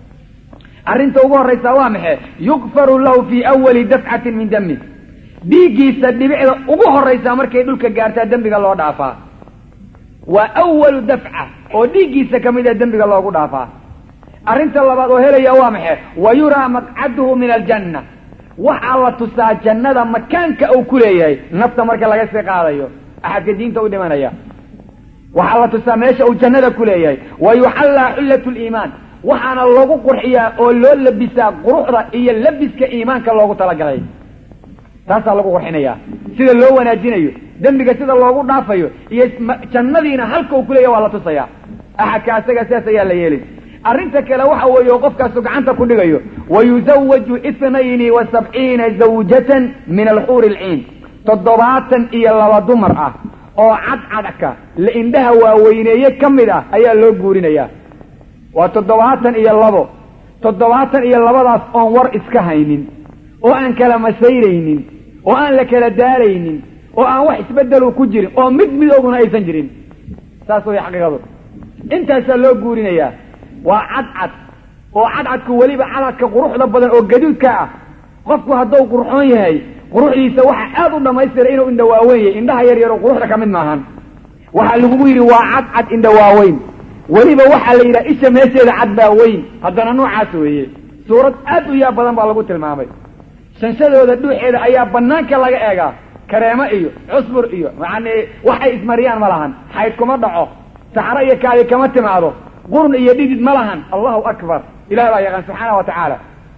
arrinta ugu horraysa waa maxe yukfaru lahu fii awali dafcatin min dami dhiiggiisa dhibicda ugu horraysa markay dhulka gaartaa dembiga loo dhaafaa waa awalu dafca oo dhiiggiisa ka mid a dembiga loogu dhaafaa arrinta labaad oo helaya waa maxe wa yuraa maqcaduhu min aljanna waxaa la tusaa jannada makaanka uu ku leeyahay nafta marka laga sii qaadayo axadka diinta u dhimanaya waxaa la tusaa meesha uu jannada ku leeyahay wa yuxallaa xullat liimaan waxaana lagu qurxiyaa oo loo labisaa quruxda iyo labiska iimaanka loogu talagalay taasaa lagu qurxinayaa sida loo wanaajinayo dembiga sida loogu dhaafayo iyo jannadiina halka uu kuleeyahy waa la tusaya axadka asaga sidaas ayaa la yeelay arrinta kale waxa weeye qofkaasu gacanta ku dhigayo wayuzawaju itnayni wa sabciina zawjatan min alxuuri alciin toddobaatan iyo laba dumar ah oo cadcadka la indhaha waaweyneeye ka mid ah ayaa loo guurinayaa waa toddobaatan iyo labo toddobaatan iyo labadaas oon war iska haynin oo aan kala masayraynin oo aan la kala daalaynin oo aan wax isbedelu ku jirin oo mid midooguna aysan jirin saas way xaqiiqadu intaasaa loo guurinayaa waa cadcad oo cadcadku weliba cadcadka quruxda badan oo gaduudka ah qofku hadduu qurxoon yahay quruxdiisa waxa aad u dhamaystira inuu indha waaweyn yahay indhaha yar yar oo quruxda ka mid maahan waxaa lagugu yidhi waa cadcad indha waaweyn weliba waxaa la yidhaha isha meesheeda cad baa weyn haddana noocaas weeye suurad aad u yaab badan baa lagu tilmaamay shanshadooda dhuuxeeda ayaa banaanka laga eegaa kareemo iyo cusbur iyo yani waxay ismariyaan ma lahan xayd kuma dhaco saxro iyo kaadi kama timaado qurun iyo dhidid ma lahan allahu akbar ilahi baa yaqaan subxaana wa tacaala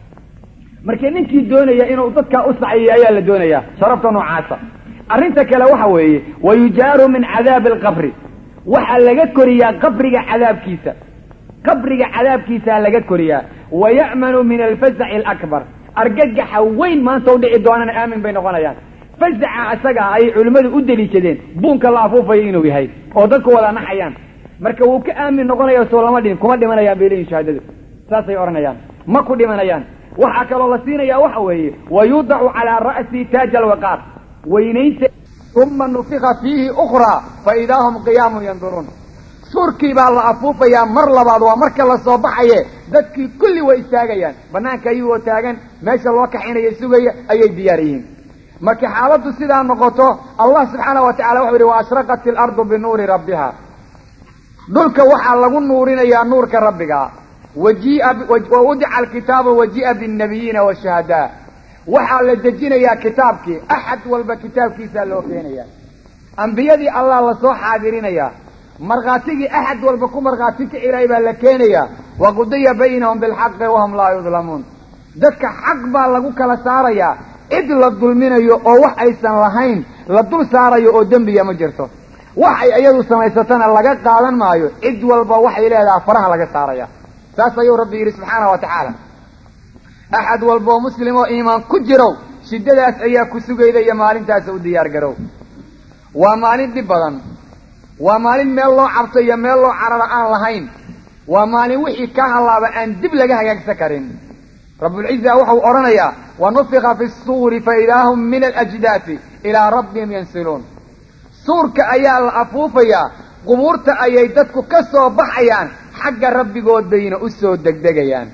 marka ninkii doonaya inuu dadkaa u saciyo ayaa la doonayaa sharafta noocaasa arrinta kale waxa weeye wayujaaru min cadaabi alqabri waxaa laga koriyaa qabriga cadaabkiisa qabriga cadaabkiisaa laga koriyaa wa ya'manu min alfazaci alakbar argagaxa weyn maanta u dhici doonana aamin bay noqonayaan fazaca isaga ayay culimmadu u deliishadeen buunka la afuufayo inuu yahay oo dadku wada naxayaan marka wuu ka aamin noqonaya soo lama dhihin kuma dhimanayaan bay leeyihin shahaadadu saasay odhanayaan ma ku dhimanayaan waxaa kaloo la siinaya waxa weeye wa yudacu calaa ra'si taaja alwaqaar weynaynta uma nufika fiihi ukhraa fa idaa hum qiyaamun yanduruun suurkii baa la afuufayaa mar labaad waa marka la soo baxaye dadkii kulli way istaagayaan banaanka ayagoo taagan meesha loo kaxinaya sugaya ayay diyaar yihiin marka xaaladdu sidaa noqoto allah subxaana wa tacala wuxuu yihi wa ashraqat ilardu binuuri rabbiha dhulka waxaa lagu nuurinayaa nuurka rabbiga wajiia wa udica alkitaabu wajii'a binnabiyiina washuhadaa waxaa la dejinayaa kitaabkii axad walba kitaabkiisaa loo keenayaa ambiyadii allah lasoo xaadirinayaa markhaatigii axad walba ku markhaati ka ilaahay baa la keenayaa wa qudiya baynahum bilxaqi wahum laa yudlamuun dadka xaq baa lagu kala saarayaa cid la dulminayo oo wax aysan lahayn la dul saarayo oo dembiya ma jirto wax ay iyadu samaysatana laga qaadan maayo cid walba waxay leedaha faraha laga saaraya saas ayuu rabbi yidhi subxaana wa tacaala axad walba oo muslim oo iimaan ku jirow shiddadaas ayaa ku sugayda iyo maalintaasa u diyaar garow waa maalin dhib badan waa maalin meel loo cabto iyo meel loo carara aan lahayn waa maalin wixii ka hallaaba aan dib laga hagaagsan karin rabbulciza wuxuu odhanayaa wa nufika fi suuri fa idaa hum min alajdaasi ilaa rabbihim yansiluun suurka ayaa la afuufayaa qubuurta ayay dadku ka soo baxayaan xagga rabbigood bayna u soo degdegayaan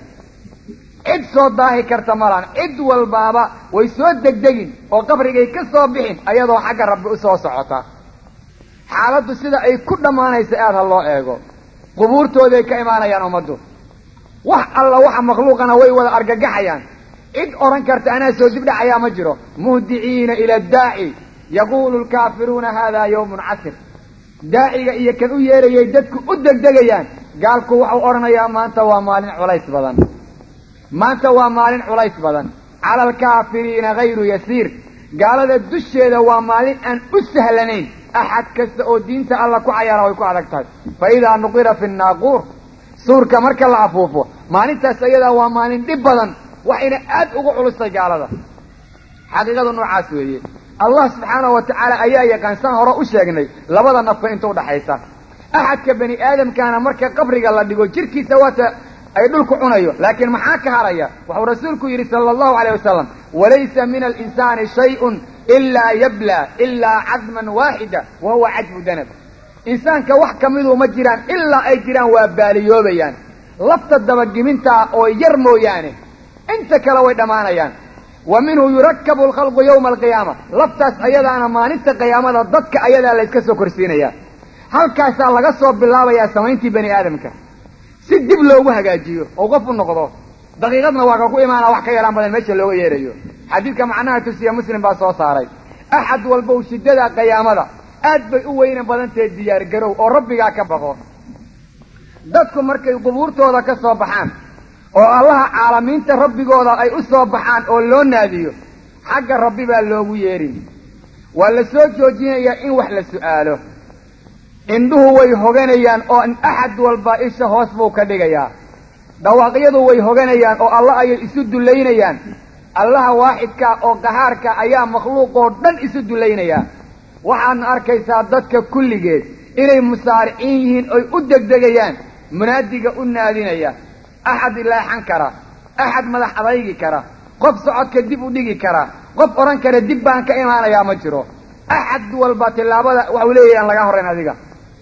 cid soo daahi karta malaan cid walbaaba way soo degdegin oo qabrigay ka soo bixin ayadoo xagga rabbi u soo socota xaaladdu sida ay ku dhammaanaysa aad ha loo eego qubuurtooday ka imaanayaan ummaddu wax alla waxa makhluuqana way wada argagaxayaan cid odhan karta anaa soo dibdhacayaa ma jiro muhdiciina ila daaci yaquulu lkaafiruuna haadaa yawmun casir daaciga iyo kan u yeerayay dadku u degdegayaan gaalku waxau odhanayaa maanta waa maalin culays badan maanta waa maalin culays badan cala alkaafiriina hayru yasiir gaalada dusheeda waa maalin aan u sahlanayn axad kasta oo diinta alla ku cayaara way ku adag tahay fa idaa nuqira fi nnaaquur suurka marka la afuufo maalintaas ayadaa waa maalin dhib badan waxayna aad ugu culustay gaalada xaqiiqadu noocaas weeye allah subxaanahu wa tacaala ayaa yaqaan saan hore u sheegnay labada nafka inta udhaxaysa axadka bani aadamkaana marka qabriga la dhigo jirkiisa waata ay dhulku cunayo laakiin maxaa ka haraya wuxuu rasuulku yidhi sala allahu alayh wasalam walaysa min alinsaani shayun ilaa yabla ilaa cadman waaxida wa huwa cajbu danab insaanka wax kamiduu ma jiraan ilaa ay jiraan waa baaliyoobayaan lafta dabagimintaa oo yar mooyaane inta kale way dhammaanayaan wa minhu yurakabu alkhalqu yawma alqiyaama laftaas ayadaana maalinta qiyaamada dadka ayadaa la yska soo korsiinayaa halkaasaa laga soo bilaabayaa samayntii bani aadamka si dib loogu hagaajiyo oo qof u noqdo daqiiqadna waa ka ku imaana wax ka yaraan badan meesha looga yeerayo xadiidka macnaha tusiya muslim baa soo saaray axad walbow shiddada qiyaamada aad bay u weynan badantahe diyaar garow oo rabbigaa ka baqo dadku markay qubuurtooda ka soo baxaan oo allaha caalamiinta rabbigooda ay u soo baxaan oo loo naadiyo xagga rabbi baa loogu yeerin waa la soo joojinayaa in wax la su'aalo indhuhu way hoganayaan oo axad walba isha hoos buu ka dhigayaa dhawaaqyadu way hoganayaan oo alla ayay isu dullaynayaan allaha waaxidka oo qahaarka ayaa makhluuqoo dhan isu dullaynayaa waxaadna arkaysaa dadka kulligeed inay musaariciin yihiin oy u degdegayaan munaadiga u naadinaya axad leexan kara axad madax adaygi kara qof socodka dib u dhigi kara qof odhan kara dib baan ka imaanayaa ma jiro axad walba tillaabada waxau leeyahay aan laga horrayn adiga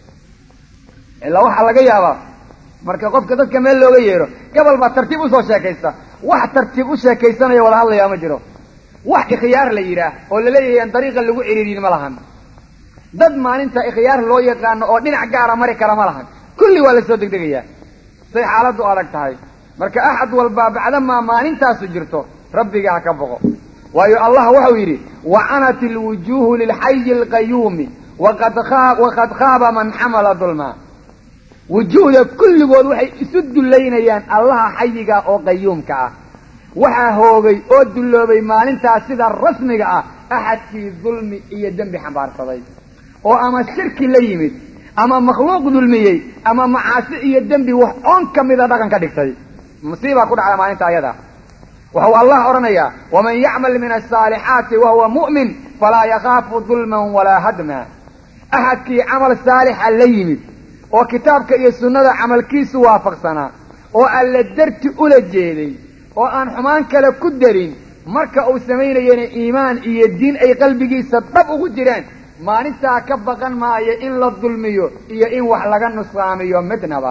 ilaa waxaa laga yaabaa marka qofka dadka meel looga yeero gabal baa tartiib usoo sheekaysta wax tartiib u sheekaysanaya wada hadlayaa ma jiro wax ikhyaar la yidhaah oo laleeyahay aan dariiqa lagu ciriiriyin ma lahan dad maalinta ikhyaar loo yaqaano oo dhinac gaara mari kara ma lahan kulli waa la soo degdegayaa say xaaladdu adag tahay marka axad walbaa bacdamaa maalintaasu jirto rabbiga ha ka boqo waayo allah wuxuu yidhi wacanat ilwujuuhu lilxayi alqayuumi waqad waqad khaaba man xamala dulma wujuuhda kulligood waxay isu dullaynayaan allaha xayiga oo qayuumka ah waxaa hoogay oo dulloobay maalintaas sida rasmiga ah axadkii dulmi iyo dembi xambaarsaday oo ama shirki la yimid ama makhluuq dulmiyey ama macaasi iyo dembi wax oon ka mida dhaqan ka dhigtay musiibaa ku dhacda maalinta ayada wuxuu allah odhanayaa waman yacmal min asaalixaati wahuwa mu'min falaa yakaafu dulman walaa hadma axadkii camal saalixa la yimid oo kitaabka iyo sunnada camalkiisu waafaqsanaa oo alla darti ula jeeday oo aan xumaan kale ku darin marka uu samaynayana iimaan iyo diin ay qalbigiisa dhab ugu jiraan maalintaa ka baqan maayo in la dulmiyo iyo in wax laga nusqaamiyo midnaba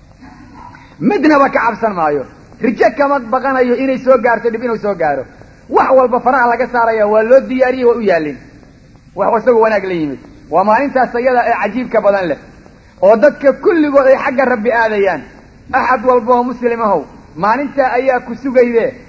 midnaba ka cabsan maayo rijo kama baqanayo inay soo gaarto dhib inuu soo gaaro wax walba faraha laga saaraya waa loo diyaariyey waa u yaallin wax isagoo wanaag la yimid waa maalintaas ayada ee cajiibka badan leh oo dadka kulligood ay xagga rabbi aadayaan axad walba oo muslimahow maalintaa ayaa ku sugayde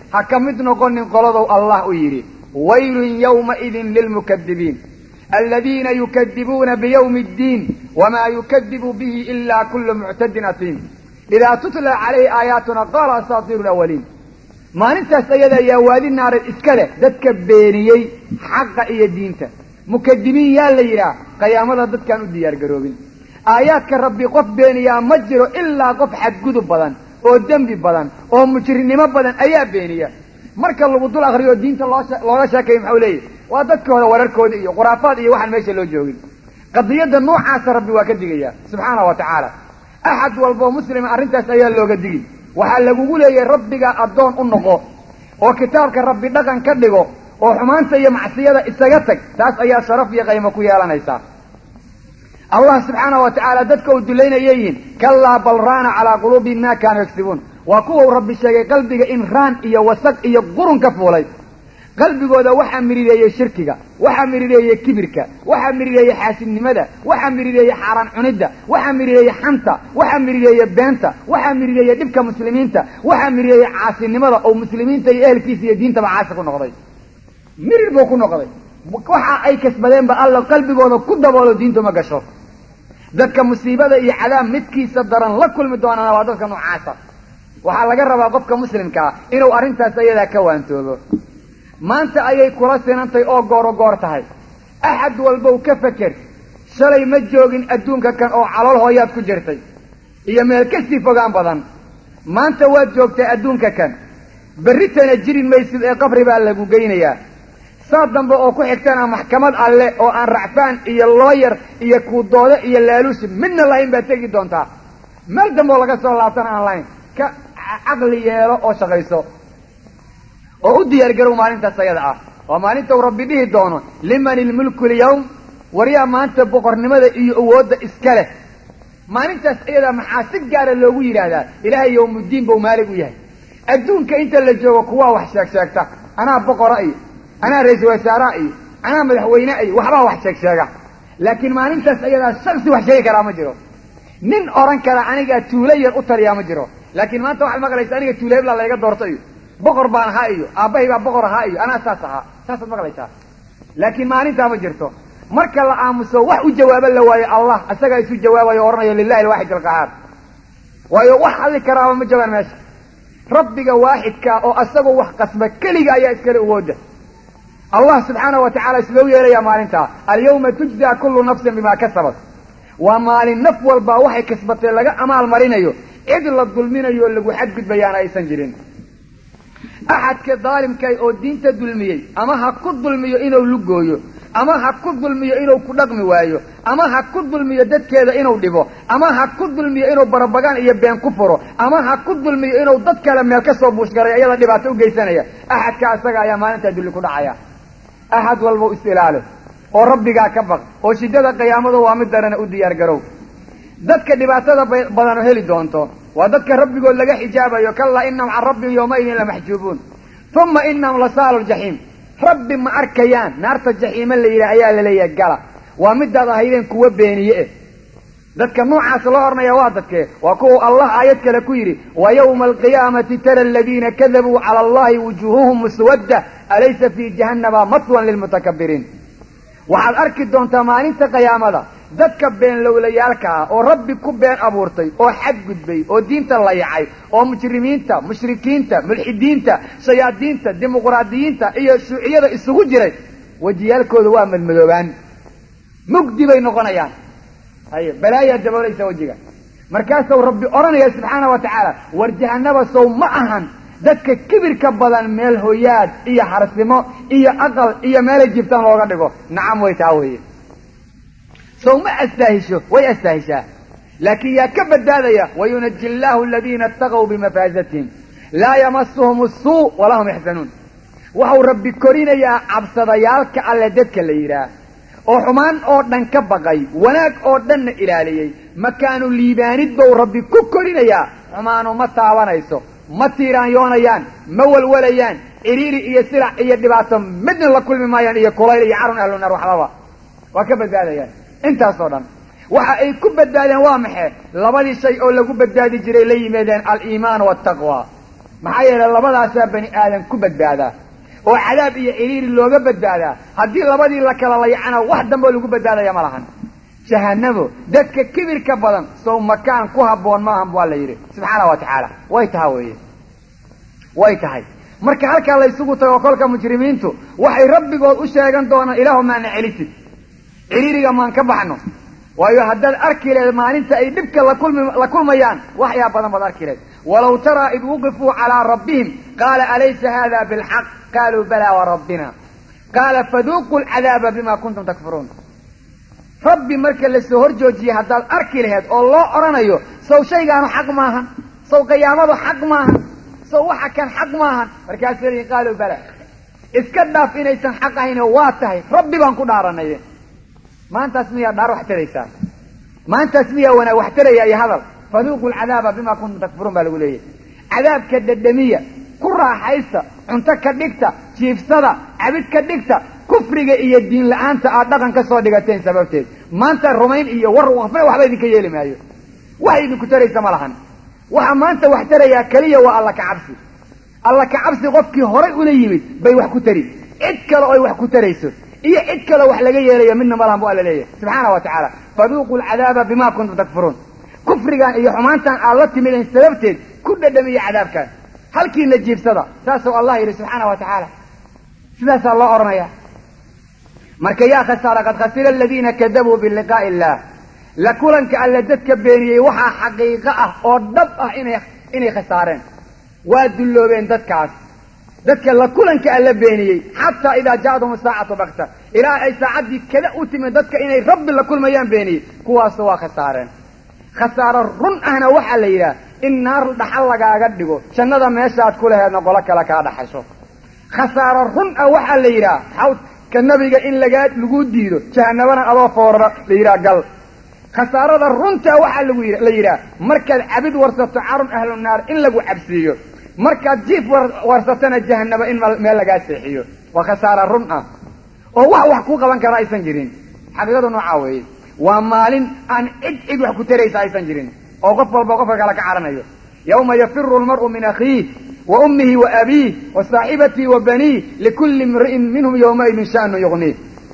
ha ka mid noqonin qoladow allah u yidhi waylun yawmaidin lilmukadibiin aladiina yukadibuuna biyawmi اddiin wamaa yukadibu bihi ila kulu muctadin asiim idaa tutla calayhi aayaatuna qaala asaatiiru lawaliin maalintaas ayada ayaa waadi naareed iska leh dadka beeniyey xaqa iyo diinta mukadibiin yaa la yidhaah qiyaamada dadkaan u diyaar garoobin aayaadka rabbi qof beeniyaa ma jiro ilaa qof xadgudub badan oo dembi badan oo mujrinimo badan ayaa beeniya marka lagu dul akriyo diinta loo looga sheekaya maxau leeyahy waa dadka hore wararkooda iyo khuraafaad iyo waxaan meesha loo joogin qadiyadda noocaasa rabbi waa ka digaya subxaana wa tacaala axad walboo muslima arrintaas ayaa looga digi waxaa lagugu leeyahay rabbiga addoon u noqo oo kitaabka rabbi dhaqan ka dhigo oo xumaanta iyo macsiyada isaga tag taas ayaa sharaf iyo qaymo ku yeelanaysaa allah subxaana wa tacaala dadka uu dulaynaya yihiin kallaa bal raana calaa quluubihim ma kaanuu yagsibuun waa kuwau rabbi sheegay qalbiga in raan iyo wasaq iyo qurun ka fuulay qalbigooda waxaa mirireeyey shirkiga waxaa mirireeyey kibirka waxaa mirireeyey xaasidnimada waxaa mirireeyey xaaraan cunidda waxaa mirireeyey xanta waxaa mirireeyey beenta waxaa mirireeyey dhibka muslimiinta waxaa mirireeyey caasinimada oo muslimiinta iyo ehelkiisa iyo diintaba caasi ku noqday mirir buu ku noqday waxa ay kasbadeenba alla qalbigooda ku daboolo diintu ma gasho dadka musiibada iyo cadaab midkiisa daran la kulmi doonana waa dadka noocaasa waxaa laga rabaa qofka muslimkaa inuu arrintaas ayadaa ka waantoobo maanta ayay kula sinantay oo gooro goor tahay axad walbow ka feker shalay ma joogin adduunka kan oo calool hooyaad ku jirtay iyo meel kasii fogaan badan maanta waad joogtay adduunka kan berritana jirin maysid ee qabri baa lagu geynayaa saa dambe oo ku xigtana maxkamad alle oo aan racfaan iyo looyar iyo kuudoode iyo laaluushi midna lahayn baad tegi doontaa meel dambe oo laga soo laabtana aan lahayn ka caqli yeelo oo shaqayso oo u diyaar garow maalintaas ayada ah waa maalinta uu rabbi dhihi doono liman ilmulku lyawm waryaa maanta boqornimada iyo awoodda iska leh maalintaas ayadaa maxaa si gaara loogu yidhaahdaa ilaahay yawmuddiin bau maalig u yahay adduunka inta la joogo kuwaa wax sheeg sheegta anaa boqora iyo anaa ra-iisul wasaaraa iyo anaa madaxweyne iyo waxbaa wax sheeg sheega laakiin maalintaas ayadaa shaksi wax sheegi karaa ma jiro nin odhan kara anigaa tuulo yar u taliyaa ma jiro laakiin maanta waxaad maqlaysa aniga tuulo hebla layga doorto iyo boqor baan ahaa iyo aabbahay baa boqor ahaa iyo anaa saas ahaa saasaad maqlaysaa laakiin maalintaa ma jirto marka la aamuso wax u jawaabo la waayo allah isagaa isu jawaabayo o odhanayo lilahi alwaaxid alqahaar waayo wax hadli karaaba ma joogaan meesha rabbiga waaxidkaa oo asagoo wax qasba keliga ayaa iskale awooda allah subxaanahu wa tacala islou yeelayaa maalintaa alyawma tujzaa kullu nafsin bimaa kasabat waa maalin naf walbaa waxay kasbatay laga amaal marinayo cid la dulminayo oo lagu xadgudbayaana aysan jirin axadka daalimkay oo diinta dulmiyey ama ha ku dulmiyo inuu lugooyo ama ha ku dulmiyo inuu ku dhaqmi waayo ama ha ku dulmiyo dadkeeda inuu dhibo ama ha ku dulmiyo inuu barabagaan iyo been ku furo ama ha ku dulmiyo inuu dad kale meel ka soo buushgaray iyada dhibaato u geysanaya axadka isaga ayaa maalintaa dulli ku dhacaya axad walba is ilaali oo rabbigaa ka baq oo shiddada qiyaamadu waa mid darana u diyaar garow dadka dhibaatada badano heli doonto waa dadka rabbigood laga xijaabayo kallaa inahum can rabbihim yawmaidin lamaxjuubuun uma inahum lasaalu ljaxiim rabbi ma arkayaan naarta jaxiime la yidhaah ayaa la leeyahay gala waa midaad ahaydeen kuwa beeniye eh dadka noocaas loo ornaya waa dadkee waa kuwa allah aayad kale ku yidhi wa yawma alqiyaamati tara aladiina kadabuu cala allahi wujuuhuhum muswadda alaysa fii jahannama maswan lilmutakabiriin waxaad arki doontaa maalinta qiyaamada dadka beenlowlayaalka ah oo rabbi ku been abuurtay oo xadgudbay oo diinta layacay oo mujrimiinta mushrikiinta mulxidiinta shayaadiinta dimuqraadiyiinta iyo shuuciyada isugu jiray wejiyaalkooda waa madmadoobaan mugdi bay noqonayaan haye balaayaa daboolaysa wejiga markaasuu rabbi odhanaya subxaana wa tacaala war jahanaba sow ma ahan dadka kibirka badan meel hoyaad iyo harsimo iyo aqal iyo meelay jibtaan looga dhigo nacam way taa weeye sow ma astaahisho way astaahishaa laakiin yaa ka badbaadaya wayunaji illaahu aladiina ataqow bimafaazatihim laa yamasuhum asuu walaa hum yaxzanuun waxau rabbi korinayaa cabsadayaalka alle dadka la yidhaah oo xumaan oo dhan ka baqay wanaag oo dhanna ilaaliyey makaanu liibaanid bou rabbi ku korinayaa xumaanu ma taabanayso ma tiiraanyoonayaan ma walwalayaan ciriiri iyo silac iyo dhibaato midna la kulmi maayaan iyo kulayl iyo carun ahlu naar waxbaba waa ka badbaadayaan intaasoo dhan waxa ay ku badbaadeen waa maxe labadii shay oo lagu badbaadi jiray la yimaadeen aliimaan waltaqwa maxaa yeelay labadaasaa bani aadan ku badbaadaa oo cadaab iyo ciriiri looga badbaadaa haddii labadii la kala layacana wax dambeo lagu badbaadaya ma lahan jahanamo dadka kibirka badan sow makaan ku habboon maahan waa la yidhi subxaana wa tacaala way taha weeye way tahay marka halkaa la ysugu tago kolka mujrimiintu waxay rabbigood u sheegan doonaan ilaahu maana celisid ciriiriga maan ka baxno waayo haddaad arki leed maalinta ay dhibka lakulmi la kulmayaan waxyaa badan baad arki leed walaw taraa id wuqifuu calaa rabbihim qaala alaysa hada bilxaq qaaluu balaa warabbina qaala faduuquu lcadaaba bima kuntum takfuruun rabbi marka lasoo hor joojiyey haddaad arki laheed oo loo odhanayo sow shaygaanu xaq maahan sow qiyaamadu xaq maahan sow waxa kan xaq maahan markaasuu leeyihin qaaluu bala iska dhaaf inaysan xaq ahayno waa tahay rabbi baan ku dhaaranaye maantaas miyaa dhaar wax taraysaa maantaas miyaa wanaag wax taraya iyo hadal faduuqu lcadaaba bima kuntum takfuruun baa lagu leeyahy cadaabka dhedhamiya ku raaxaysta cunto ka dhigta jiifsada cabid ka dhigta kufriga iyo diin la-aanta aad dhaqan ka soo dhigateen sababteed maanta rumayn iyo war wafna waxba idinka yeeli maayo wax idinku taraysa ma lahan waxa maanta wax tarayaa keliya waa alla ka cabsi alla ka cabsi qofkii horay ula yimid bay wax ku tari cid kale oy wax ku tarayso iyo cid kale wax laga yeelayo midna ma lahan bu alla leeyahay subxaana wa tacaala faduuquu lcadaaba bima kuntum takfuruun kufrigan iyo xumaantan aad la timideen sababteed ku dhadhamiya cadaabkan halkiina jiibsada saasuu allah yidhi subxaana wa tacaala sidaasaa loo odhanaya marka yaa khasaara qad khasira aladiina kadabuu biliqaa'i illah la kulanka alle dadka beeniyey waxaa xaqiiqo ah oo dhab ah inay inay khasaareen waa dulloobeen dadkaas dadka la kulanka alle beeniyey xataa idaa ja'adhum saacatu bakta ilaa ay saacaddii kada u timid dadka inay rabbi la kulmayaan beeniyey kuwaasu waa khasaareen khasaaro run ahna waxaa la yidhaha in naar dhaxal lagaaga dhigo jannada meeshaad ku laheedna qolo kale kaa dhaxasho khasaaro run ah waxaa la yidhaha xawdka nabiga in lagaa lagu diido jahanabana adoo foorara la yidhaha gal khasaarada runta waxaa lagu la yidhaha markaad cabid warsato carun ahlu naar in lagu cabsiiyo markaad jiif warsatana jahanaba in meel lagaa seexiyo waa khasaaro run ah oo wax wax ku qaban kara aysan jirin xaqiiqadu noocaa weeye waa maalin aan cid cid wax ku taraysa aysan jirin oo qof walba qofka kale ka caranayo yawma yafiru lmar'u min akhiih wa ummihi wa abiih wa saaxibatii wa baniih likulli imri'in minhum yawmaidin sha'nu yuqniih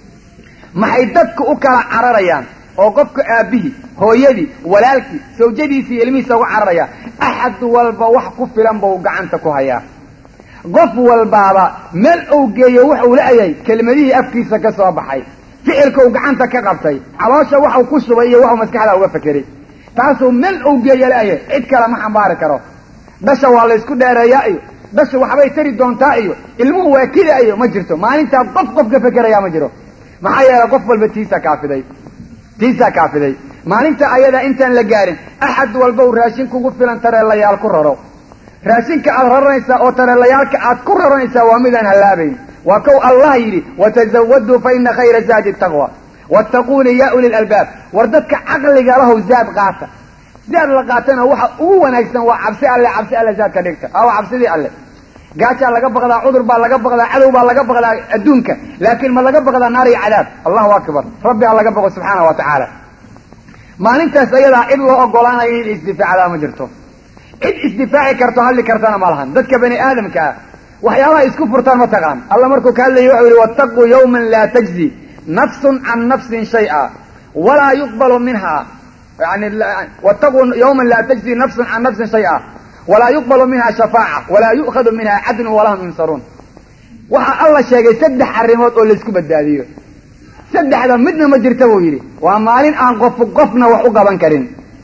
maxay dadku u kala cararayaan oo qofka aabbihii hooyadii walaalkii sawjadiisi iyo ilmihiisa uga cararaya axad walba wax ku filan buu gacanta ku hayaa qof walbaaba meel uu geeyo wuxuu la-yahay kelmadihii afkiisa ka soo baxay ficilka uu gacanta ka qabtay caloosha waxuu ku shubay iyo waxuu maskaxda uga fekeray taasuu meel uu geeyo la-yahay cid kale ma xambaari karo dhasha waa laysku dheereeyaa iyo dhasha waxbay tari doontaa iyo ilmuhu waa kida iyo ma jirto maalintaa qof qof ka fekerayaa ma jiro maxaa yeelay qof walba tiisa kaafiday tiisaa kaafiday maalinta ayadaa intaan la gaarin axad walba uu raashin kugu filan tareelayaal ku raro raashinka aad raranaysaa oo tareelayaalka aad ku raranaysaa waa midaan hallaabayn waa kow allah yidhi watazawaduu fa ina khayra zaadi taqwa wattaquuni yaa uli lalbaab war dadka caqliga lahow zaad qaata zaad la qaatana waxa ugu wanaagsan waa cabsi alle cabsi alle zaadka dhigta awa cabsidii alle gaajaa laga baqdaa cudur baa laga baqdaa cadow baa laga baqdaa adduunka laakiin ma laga baqdaa naar iyo cadaab allahu akbar rabbi ha laga baqo subxaana wa tacaala maalintaas ayadaa cid loo ogolaanayo in isdifaacdaa ma jirto cid isdifaaci karto hadli kartana ma lahan dadka bani aadamka ah waxyaabaha isku furtaan ma taqaan alla markuu ka hadlayay waxau yihi wattaquu yawman laa tajzi nafsun can nafsin shay'a walaa yuqbalu minha yani wattaquu yawman laa tajzi nafsun can nafsin shay'a walaa yuqbalu minha shafaaca walaa yu'khadu minha cadlun walahum yunsaruun waxaa alla sheegay saddex arrimood oo laysku badbaadiyo saddexda midna ma jirta buu yidhi waa maalin aan qof qofna wax u qaban karin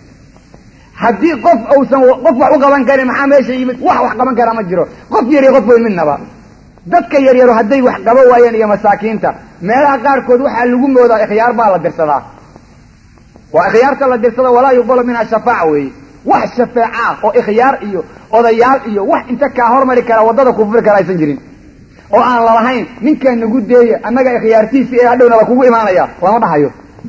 haddii qof uusan qof wax u qaban karin maxaa meesha yimid wax wax qaban karaa ma jiro qof yar iyo qof weyn midnaba dadka yaryaro hadday wax qaban waayeen iyo masaakiinta meelaha qaarkood waxaa lagu moodaa ikhyaar baa la dirsadaa waa ikhyaarta la dirsada walaa yuqbalu minha shafaaca weeye wax shafeeca ah oo ikhyaar iyo odayaal iyo wax inta kaa hormari kara waddada ku furi kara aysan jirin oo aan lalahayn ninkaa nagu deeya annaga ikhyaartiisi ee hadhowna la kugu imaanaya lama dhahayo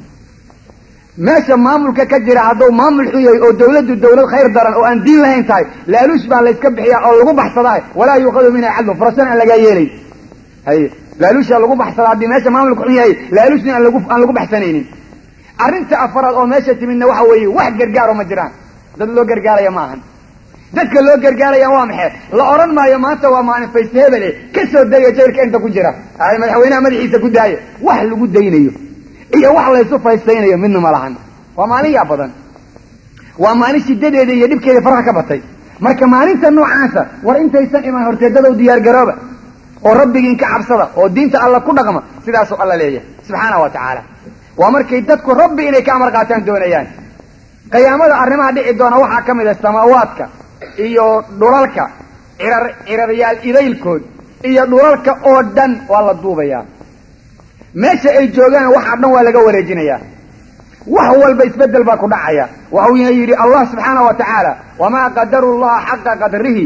meesha maamulka ka jira hadduu maamul xun yahay oo dawladdu dawlad khayr daran oo aan diin lahayn tahay laaluush baa layska bixiyaa oo lagu baxsadaa walaa yuuqadu minha cadlu furasana aan lagaa yeelay haye laaluushaa lagu baxsadaa haddii meesha maamulka xun yahay laaluushna aan lagu aan lagu baxsanaynin arrinta afaraad oo meesha timidna waxa weeye wax gargaaro ma jiraan dad loo gargaaraya ma ahan dadka loo gargaaraya waa maxay la odhan maayo maanta waa maalin fayse hebele ka soo daya jaylka inta ku jira ay madaxweynaha madaxiisa ku daaya wax lagu daynayo iyo wax laysu faysaynayo midna ma lahan waa maalin yaa badan waa maalin shidadeeda iyo dhibkeeda faraha ka batay marka maalinta noocaasa war intaysan iman horteedadow diyaar garooba oo rabbigiin ka cabsada oo diinta alla ku dhaqma sidaasuu alla leeyahay subxaana wa tacaala waa markay dadku rabbi inay ka amar qaataan doonayaan qiyaamada arrimaha dhici doona waxaa ka mid a samaawaadka iyo dhulalka cirar ciraryaal idaylkood iyo dhulalka oo dhan waa la duubayaa meesha ay joogaan waxaa dhan waa laga wareejinayaa wax walba isbedel baa ku dhacaya waxuuna yidhi allah subxaana wa tacaala wamaa qadaru llaha xaqa qadrihi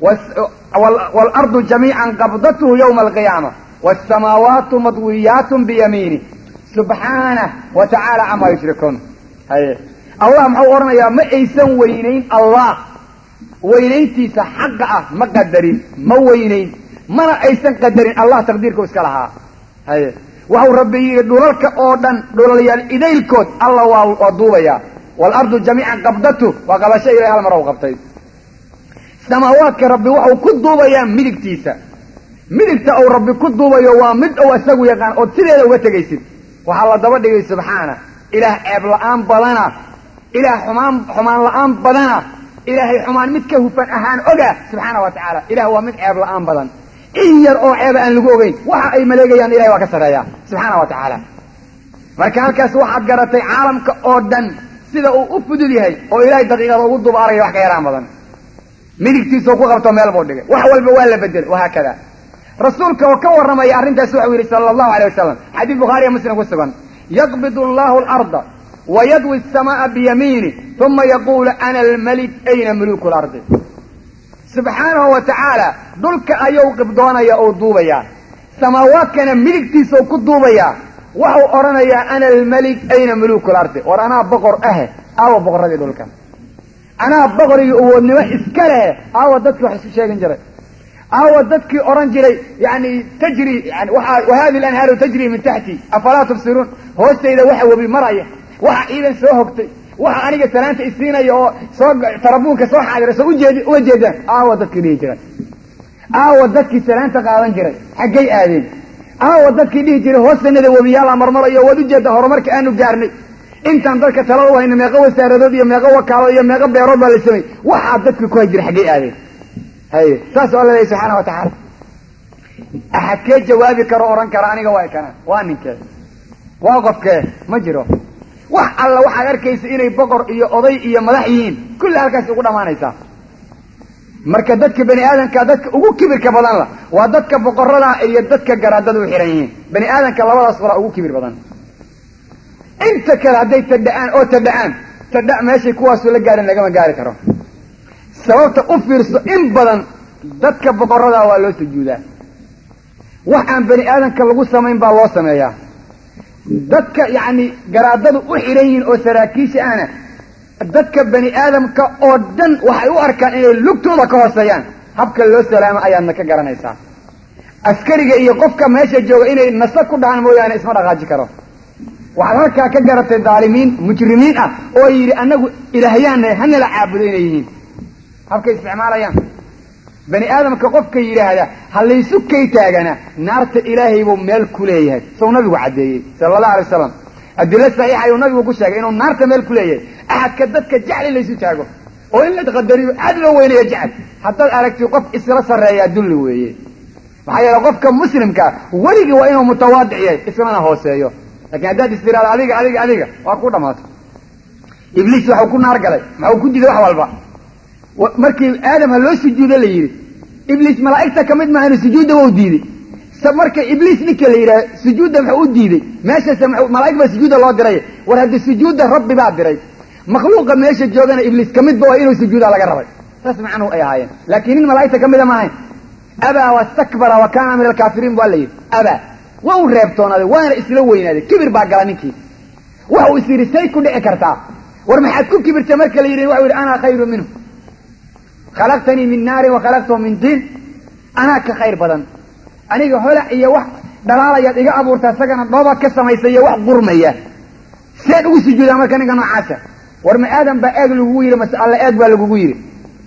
waalardu jamiican qabdathu yowma alqiyaama waasamaawaatu madwiyaatun biyamiini subxaanah wa tacaala camaa yushrikuun haye allah muxuu odhanayaa ma aysan weynayn allah weynayntiisa xaqa ah ma qadarin ma weynayn mana aysan qadarin allah taqdiirku iska lahaa haye waxau rabbi yidhi dhulalka oo dhan dhulalyaal idaylkood alla waa waa duubayaa waalardu jamiican qabdatu waa qabasho ilahay hal mar u qabtay samaawaadka rabbi waxau ku duubayaa midigtiisa midigta uu rabbi ku duubayo waa mid ou isagu yaqaan ood sideeda uga tegaysid waxaa la daba dhigay subxaana ilaah ceeb la-aan badana ilaah xumaan xumaan la-aan badana ilaahay xumaan mid ka hufan ahaan oga subxaana wa tacaala ilah waa mid ceeb la-aan badan in yar oo ceeba aan lagu ogeyn waxa ay maleegayaan ilahay waa ka sarreeya subxaana wa tacaala marka halkaas waxaad garatay caalamka oo dhan sida uu u fudud yahay oo ilaahay daqiiqada ugu dubaaraya wax ka yaraan badan midigtiisao ku qabto meel buu dhigay wax walba waa la bedelay wahaakada rasuulka oo ka warramaya arrintaas waxau yidhi sala allahu alay wasalam xadiis bukhaariya muslim ku sugan yaqbid allahu alarda wa yadwi asamaaa biyamiini uma yaquulu ana almalik ayna muluku lardi subxaanahu wa tacaala dhulka ayuu qibdoonaya oo duubayaa samaawaadkana midigtiisau ku duubayaa waxau odhanayaa ana almalik ayna muluku lardi war anaa boqor ahe aawa boqorradii dhulka anaa boqor iyo awoodnimo iska lehe aawa dadkii wax isu sheegin jiray aawa dadkii odhan jiray yani tajri yani waa wahadi lanhaaru tajri min taxti afalaa tubsiruun hoostayda waxa webi maraya waxa ciidan soo hogtay waxa aniga salaanta isiinaya oo soo tarabuunka soo xaadira soo ujeed uga jeedaan aawa dadkii dhihi jiray aawa dadkii salaanta qaadan jiray xaggay aadeen aawa dadkii dhihi jiray hoostanada webiyaala marmarayo waad ujeedda horumarka aanu gaarnay intaan dadka talada u hayna meeqo wasaaradood iyo meeqo wakaalo iyo meeqo beerood baa la samey waxaa dadkii ku hay jiray xaggay aadeen haye saasuu alla leeyahy subxaana wa tacaala axadkee jawaabi karo odhan kara aniga waa kana waa ninkee waa qofkee ma jiro wax alla waxaad arkaysa inay boqor iyo oday iyo madax yihiin kulli halkaas ugu dhammaanaysaa marka dadka bani aadamka dadka ugu kibirka badan la waa dadka boqorada iyo dadka garaadada u xihan yihiin bani aadamka labadaas walaa ugu kibir badan inta kale hadday tadha'aan oo tadha'aan tadha meeshay kuwaasu la gaarin lagama gaari karo sababta u fiirso in badan dadka boqorada waa loo sujuudaa wax aan bani aadamka lagu samayn baa loo sameeyaa dadka yacni garaadadu u xidhan yihiin oo saraakiisha ahna dadka bani aadamka oo dhan waxay u arkaan inay lugtooda ka hooseeyaan habka loo salaamo ayaadna ka garanaysaa askariga iyo qofka meesha jooga inay nasa ku dhahaan mooyaane isma dhaqaaji karo waxaad halkaa ka garatay daalimiin mujrimiin ah oo yidhi annagu ilaahyaanna hanala caabudo inay yihiin habkay isticmaalayaan bani aadamka qofka yidhaahda ha laysu kay taagana naarta ilaahay buu meel ku leeyahay sow nabigu caddeeyey sala allahu alay wasalam adilo saxiixa ayuu nabigu ku sheegay inuu naarta meel ku leeyahay axadka dadka jecli laysu taago oo in la qadariyo aad loo weynayo jecel haddaad aragti qof isla sarreeyaa dulli weeye maxaa yeele qofka muslimkaa weligii waa inuu mutawaadic yahay islana hooseeyo lakiin haddaad is tiraado adiga adiga adiga waa ku dhammaato ibliis waxuu ku naar galay maxuu ku diiday wax walba markii aadam ha loo sujuudo la yidhi ibliis malaa'igta ka mid maahanu sujuudda wau diiday marka ibliis ninka la yidhaha sujuudda muxuu u diiday meeshase malaa'ig baa sujuudda loo diray war haddii sujuudda rabbi baa diray makhluuqa meesha joogana ibliis ka midba waa inuu sujuuda laga rabay saas macnuhu ay ahaayeen laakiin nin malaa'igta ka mida ma ahayn abaa wastakbara wa kaana min alkaafiriin waa la yidhi abaa waa u reebtoonaaday waana isla weynaaday kibir baa gala ninkii waxau is yidhi say ku dhici kartaa war maxaad ku kibirta marka la yidhi waxau yidhi anaa khayru minhu khalaqtanii min naarin wa khalaqtahu min diin anaa ka khayr badan aniga holac iyo wax dhalaalayaad iga abuurta isagana dhoobaad ka samaysa iyo wax qurmaya seen ugu sujuudaa marka ninka noocaasa war ma aadan baa eeg lagugu yidhi mase alla eeg baa lagugu yidhi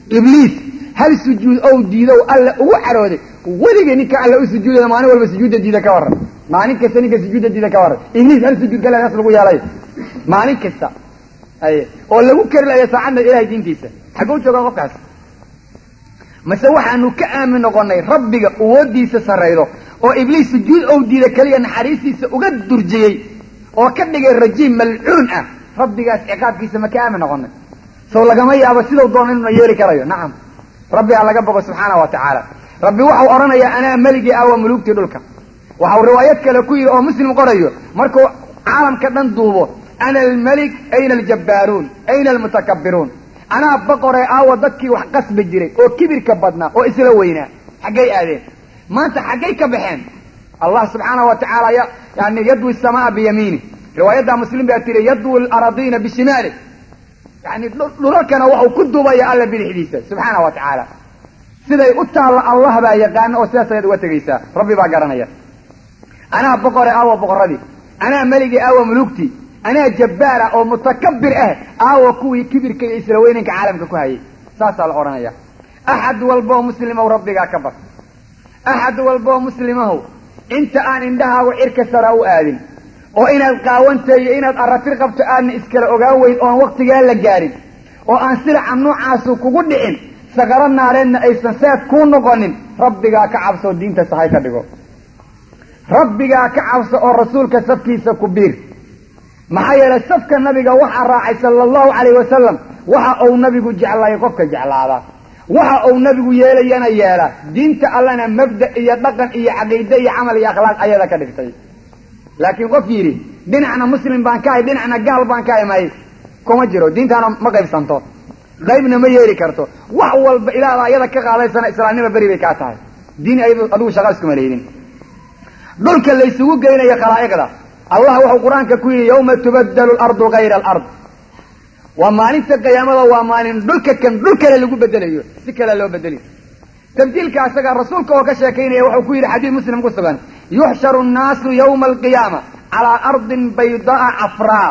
ibliis hal sujuud ou diidow alla ugu carooday weligay ninka alla u sujuudaya maalin walba sujuudda diida ka warran maalin kasta ninka sujuudda diida ka warran ibliis hal sujuud kale naas lagu yeelay maalin kasta aye oo lagu kari laya saacadna ilahay diintiisa xagguu joogaa qofkaas mase waxaanu ka aamin noqonay rabbiga awooddiisa sarraydo oo ibliis sujuud ou diida keliya naxariistiisa uga durjiyey oo ka dhigay rajiim malcuun ah rabbigaas ciqaabkiisa ma ka aamin noqonay sow lagama yaabo sidau doona inuna yeeli karayo nacam rabbigaa laga bogo subxaana wa tacaala rabbi waxau odhanayaa anaa meligii ah waa muluugtii dhulka waxau riwaayad kale ku yidhi oo muslim qorayo markuu caalamka dhan duubo ana almelik ayna aljabbaaruun ayna almutakabbiruun anaa boqoree aawa dadkii wax qasbi jiray oo kibirka badnaa oo isla weynaa xaggay aadeen maanta xaggay ka baxeen allah subxaana wa tacaala yani yadwi samaa biyamiini riwaayadda muslim baa tiri yadwi laradiina bishimaali yani dhulalkana waxau ku duubaya alla bidixdiisa subxaana wa tacaala siday u taalla allah baa yaqaana oo sidaas ayaad uga tegaysaa rabbi baa garanaya anaa boqore aawa boqoradii anaa meligii aawa muluugtii anaa jabbaara oo mutakabir ah aawa kuwii kibirka iyo isla weynanka caalamka ku hayay saasaa la odhanaya axad walboo muslimow rabbigaa ka bar axad walboo muslimow inta aan indhahaagu cirka sara u aadin oo inaad qaawantay iyo inaad arratir qabto aadna iskala ogaan weyn oon waktigaa la gaarin oo aan silaca noocaasu kugu dhicin sakaro naareedna aysan seef kuu noqonin rabbigaa ka cabso diinta sahay ka dhigo rabbigaa ka cabso oo rasuulka safkiisa ku biir maxaa yeelay safka nabiga waxaa raacay sala allahu calayh wasalam waxa uu nabigu jeclaayay qofka jeclaada waxa uu nabigu yeelayana yeela diinta allana mabda iyo dhaqan iyo caqiide iyo camal iyo akhlaaq ayada ka dhigtay laakiin qof yidhi dhinacna muslim baan ka hay dhinacna gaal baan ka hay may kuma jiro diintaana ma qaybsanto qaybna ma yeeli karto wax walba ilaada ayada ka qaadaysana islaamnima beri bay kaa tahay diin adigu shaqa iskuma leydin dhulka laysugu geynaya khalaa'iqda allah wuxuu qur-aanka ku yidhi yawma tubaddalu alardu kayra alard waa maalinta qiyaamada waa maalin dhulka kan dhul kale lagu bedelayo si kale loo bedeli tabdiilka asaga rasuulka oo ka sheekaynaya wuxuu ku yidhi xadiid muslim ku sugan yuxsharu nnaasu yawma alqiyaama calaa ardin baydaa cafraa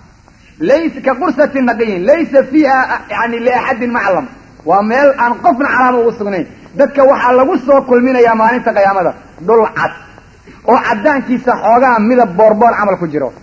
laysa ka qursati naqiyin laysa fiiha yani liaxadin maclam waa meel aan qofna calaama ugu sugnayn dadka waxaa lagu soo kulminayaa maalinta qiyaamada dhul cad oo caddaankiisa xoogaa midab boorboor camal ku jiro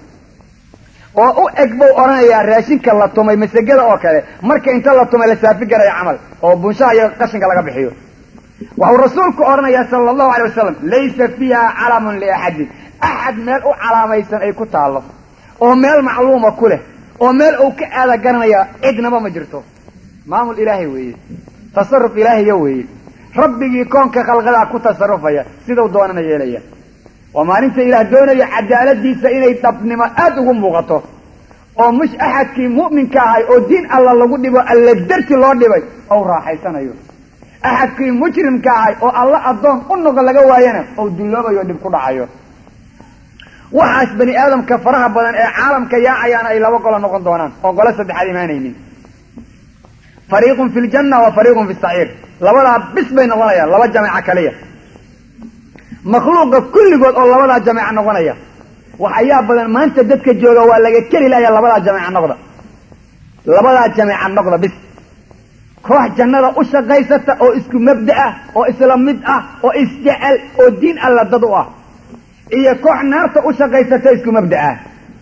oo u eg buu odhanayaa raashinka la tumay masegada oo kale marka inta la tumay la saafi garaya camal oo bunshaha iyo qashinka laga bixiyo waxuu rasuulku odhanayaa sala allahu alay wasalam laysa fiiha calamun liaxadin axad meel u calaamaysan ay ku taallo oo meel macluuma ku leh oo meel uu ka aada garanaya cidnaba ma jirto maamul ilaahay weeye tasaruf ilaahiya weeye rabbigii koonka khalqadaa ku tasarufaya sidau doonana yeelaya waa maalinta ilaah doonaya cadaaladiisa inay dhabnimo aada ugu muuqato oo mush axadkii mu'minka ahay oo diin alla lagu dhibo alla darti loo dhibay ou raaxaysanayo axadkii mujrimka ahay oo alla addoon u noqo laga waayana ou dulloobayo dhib ku dhacayo waxaas bani aadamka faraha badan ee caalamka yaacayaana ay laba qolo noqon doonaan oo qolo saddexaad imaanaynin fariiqun fi ljanna wa fariiqun fi saciir labadaa bis bay noqonayaan laba jameeco kaliya makhluuqa kulligood oo labadaa jameeco noqonaya wax ayaa badan maanta dadka jooga waa laga keli lahaya labadaa jameeco noqda labadaa jameeco noqda bis koox jannada u shaqaysata oo isku mabda ah oo isla mid ah oo isjecel oo diin alla dad u ah iyo koox naarta u shaqaysata isku mabda ah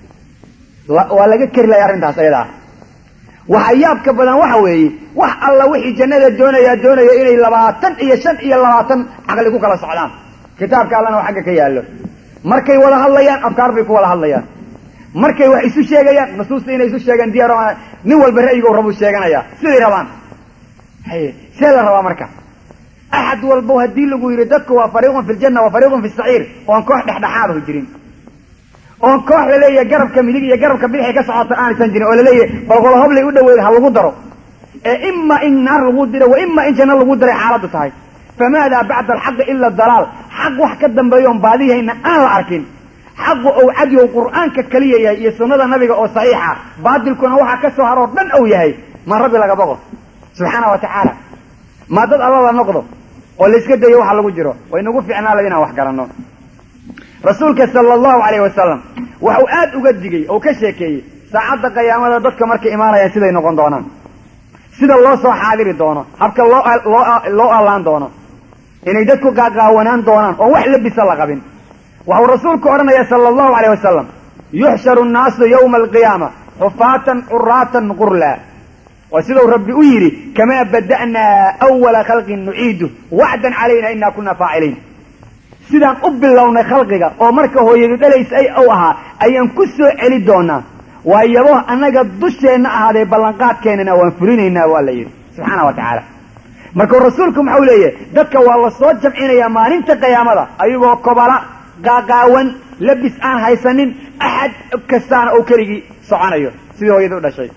waa laga keri lahaya arrintaas ayadaa waxa yaabka badan waxa weeye wax alla wixii jannada doonayaa doonaya inay labaatan iyo shan iyo labaatan caqli ku kala socdaan kitaabka allana oo xagga ka yaallo markay wada hadlayaan afkaar bay ku wada hadlayaan markay wax isu sheegayaan nusuusta inay isu sheegaan diyaar nin walba ra'yigo rabuu sheeganaya siday rabaan haye see la rabaa marka axad walbo haddii lagu yidhi dadku waa fariiqun fi ljanna wa fariiqun fi saciir oon koox dhexdhexaadahu jirin oon koox laleeyahay garabka midig iyo garabka bidixay ka socota aanaysan jirin oo laleeyahay balqolo hoblay u dhaweeda ha lagu daro ee ima in naar lagu diro wa ima in janno lagu diray xaaladdu tahay famaada bacda alxaqi ila dalaal xaq wax ka dambeeya oon baadiyahayna aan la arkin xaqu ou cadyow qur'aanka keliya yahay iyo sunnada nabiga oo saxiixa baatilkuna waxaa ka soo haroo dhan ou yahay ma rabbi laga boqo subxaana wa tacaala ma dad alla la noqdo oo layska dayo waxa lagu jiro way nagu fiicnaa la inaan wax garanno rasuulka sala allahu calayhi wasalam waxuu aada uga digay oo ka sheekeeyey saacadda qiyaamada dadka markay imaanayaan siday noqon doonaan sida loo soo xaadiri doono habka loo loo loo allaan doono inay dadku qaaqaawanaan doonaan oo wax labisa la qabin waxuu rasuulku odhanaya sala allahu alayh wasalam yuxsharu nnaasu yowma alqiyaama xufaatan curaatan qurla waa sidau rabbi u yidhi kamaa bada'naa awala khalqin nuciidu wacdan calayna inaa kunna faaciliin sidaan u bilownay khalqiga oo marka hooyadu dhalays ay u ahaa ayaan ku soo celi doonaa waayabo annaga dusheenna ahaaday ballanqaadkeennana waan fulinaynaa waa la yidhi subxaana wa tacaala markuu rasuulku maxau leeyahay dadka waa la soo jamcinayaa maalinta qiyaamada ayagoo kobala qaaqaawan labis aan haysanin axad kastaana uu keligii soconayo sidii hooyada u dhashay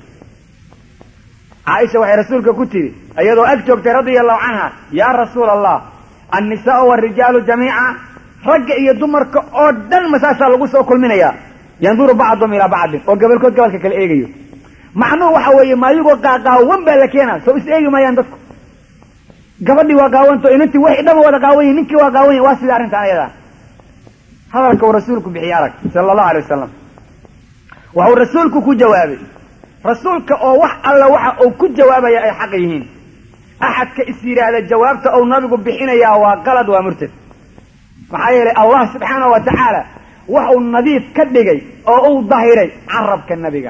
caaisha waxay rasuulka ku tidhi iyadoo ag joogtay radia allahu canha yaa rasuula allah annisaau waarijaalu jamiica ragga iyo dumarka oo dhan masaasaa lagu soo kulminayaa yanduru bacdum ilaa bacdin oo gobolkood gobolka kale eegayo macnuhu waxa weeye maayagoo qaaqaawan baa la keenaa soo is eegi maayaan dadku gabadhii waa qaawanto inantii waxay dhama wada qaawan yihin ninkii waa qaawan yahin waa sida arrintan ayadaa hadalka uu rasuulku bixiyey arag sala allahu alay wasalam waxuu rasuulku ku jawaabay rasuulka oo wax alla waxa uu ku jawaabaya ay xaq yihiin axadka is yidhaahda jawaabta uu nabigu bixinayaa waa qalad waa murtad maxaa yeelay allah subxaanahu wa tacaala waxuu nadiif ka dhigay oo uu dahiray carabka nabiga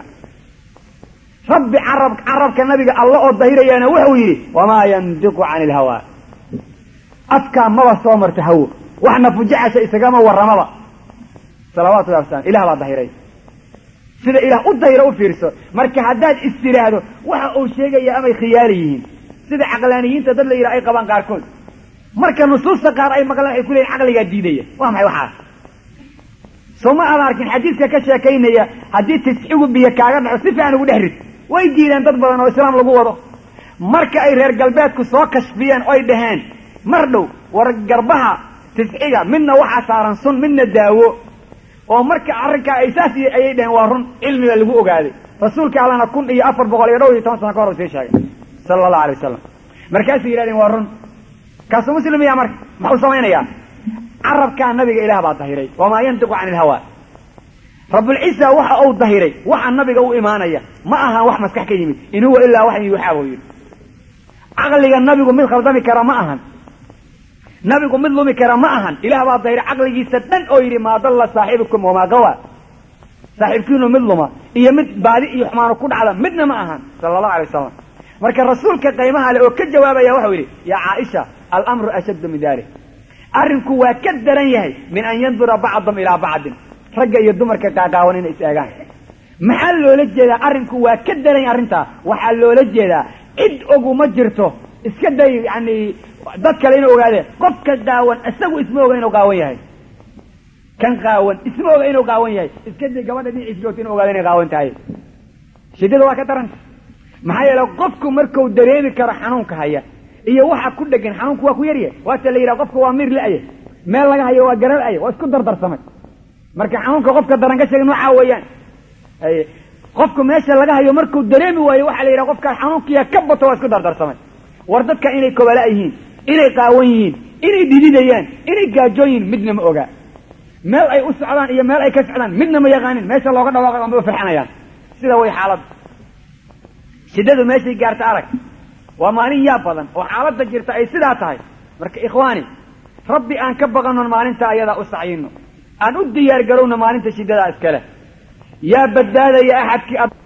rabbi carab carabka nabiga alla oo dahirayaana wuxuu yidhi wamaa yandiqu cani ilhawaa afkaa maba soo marta hawo waxna fujacasha isagama warramaba salawaatu llahi wasalam ilah baa dahiray sida ilaah u dahira u fiirso marka haddaad is tidhaahdo waxa uu sheegaya amay khiyaali yihiin sida caqlaaniyiinta dad la yidhaha ay qabaan qaarkood marka nusuusta qaar ay maqlaan waxay ku leeyihin caqligaa diidaya waa maxay waxaas soo ma aada arkin xadiidka ka sheekaynaya haddii tisxigu biyo kaaga dhaco si fiican ugu dhex rid way diideen dad badan oo islaam lagu wado marka ay reer galbeedku soo kashfiyeen oy dhaheen mar dhow war garbaha tisxiga midna waxaa saaran sun midna daawo oo marka arrinkaa ay saas ayay dhaheen waa run cilmiga lagu ogaaday rasuulka allana kun iyo afar boqol iyo dhowr iyo toban sana ka hor u sii sheegay sala allahu alay wasalam markaasay yidhahdeen waa run kaasuu muslimiya marka maxuu samaynayaa carabkaa nabiga ilaah baa dahiray wamaa yantiqu cani ilhawaa rabulciisa waxa uu dahiray waxa nabiga u imaanaya ma ahan wax maskax ka yimid in huwa ilaa waxan yuuxaa buu yidhi caqliga nabigu mid khaldami kara ma ahan nabigu mid lumi kara ma ahan ilaah baa dahiray caqligiisa dhan oo yidhi maa dalla saaxibukum wamaa gawa saaxiibkiinu mid luma iyo mid baadi iyo xumaanu ku dhacda midna ma ahan sala allahu alay wasalam marka rasuulka qaymaha le oo ka jawaabaya waxau yidhi yaa caaisha alamru ashaddu min dalik arrinku waa ka daran yahay min an yandura bacdum ilaa bacdin ragga iyo dumarka qaaqaawan inay is eegaan maxaa loola jeedaa arrinku waa ka daran yahay arrintaa waxaa loola jeedaa cid oguma jirto iska day yani dad kale inuu ogaadeen qofka qaawan isagu isma oga inuu qaawan yahay kan qaawan isma oga inuu qaawan yahay iska day gabadha dhinaciis joogta inu ogaada inay qaawan tahay shidada waa ka daranta maxaa yeele qofku markuu dareemi karo xanuunka haya iyo waxa ku dhegan xanuunku waa ku yaryahay waata la yidhaha qofka waa miir la-ya meel laga hayo waa garar aya waa isku dardarsamay marka xanuunka qofka daran ka sheega noocaa weeyaan qofku meesha laga hayo markuu dareemi waayo waxaa la yidhaha qofka xanuunkiya ka bato waa isku dardarsamay war dadka inay kobala yihiin inay qaawan yihiin inay dhididayaan inay gaajoon yihiin midna ma ogaa meel ay u socdaan iyo meel ay ka socdaan midna ma yaqaanin meesha looga dhawaaqay amba farxanayaan sida way xaalad shiddadu meeshay gaarta arag waa maalin yaa badan oo xaaladda jirta ay sidaa tahay marka ikhwaani rabbi aan ka baqanon maalinta ayadaa u sacyino aan u diyaar garowno maalinta shiddadaa iskale yaa badbaadaya axadkii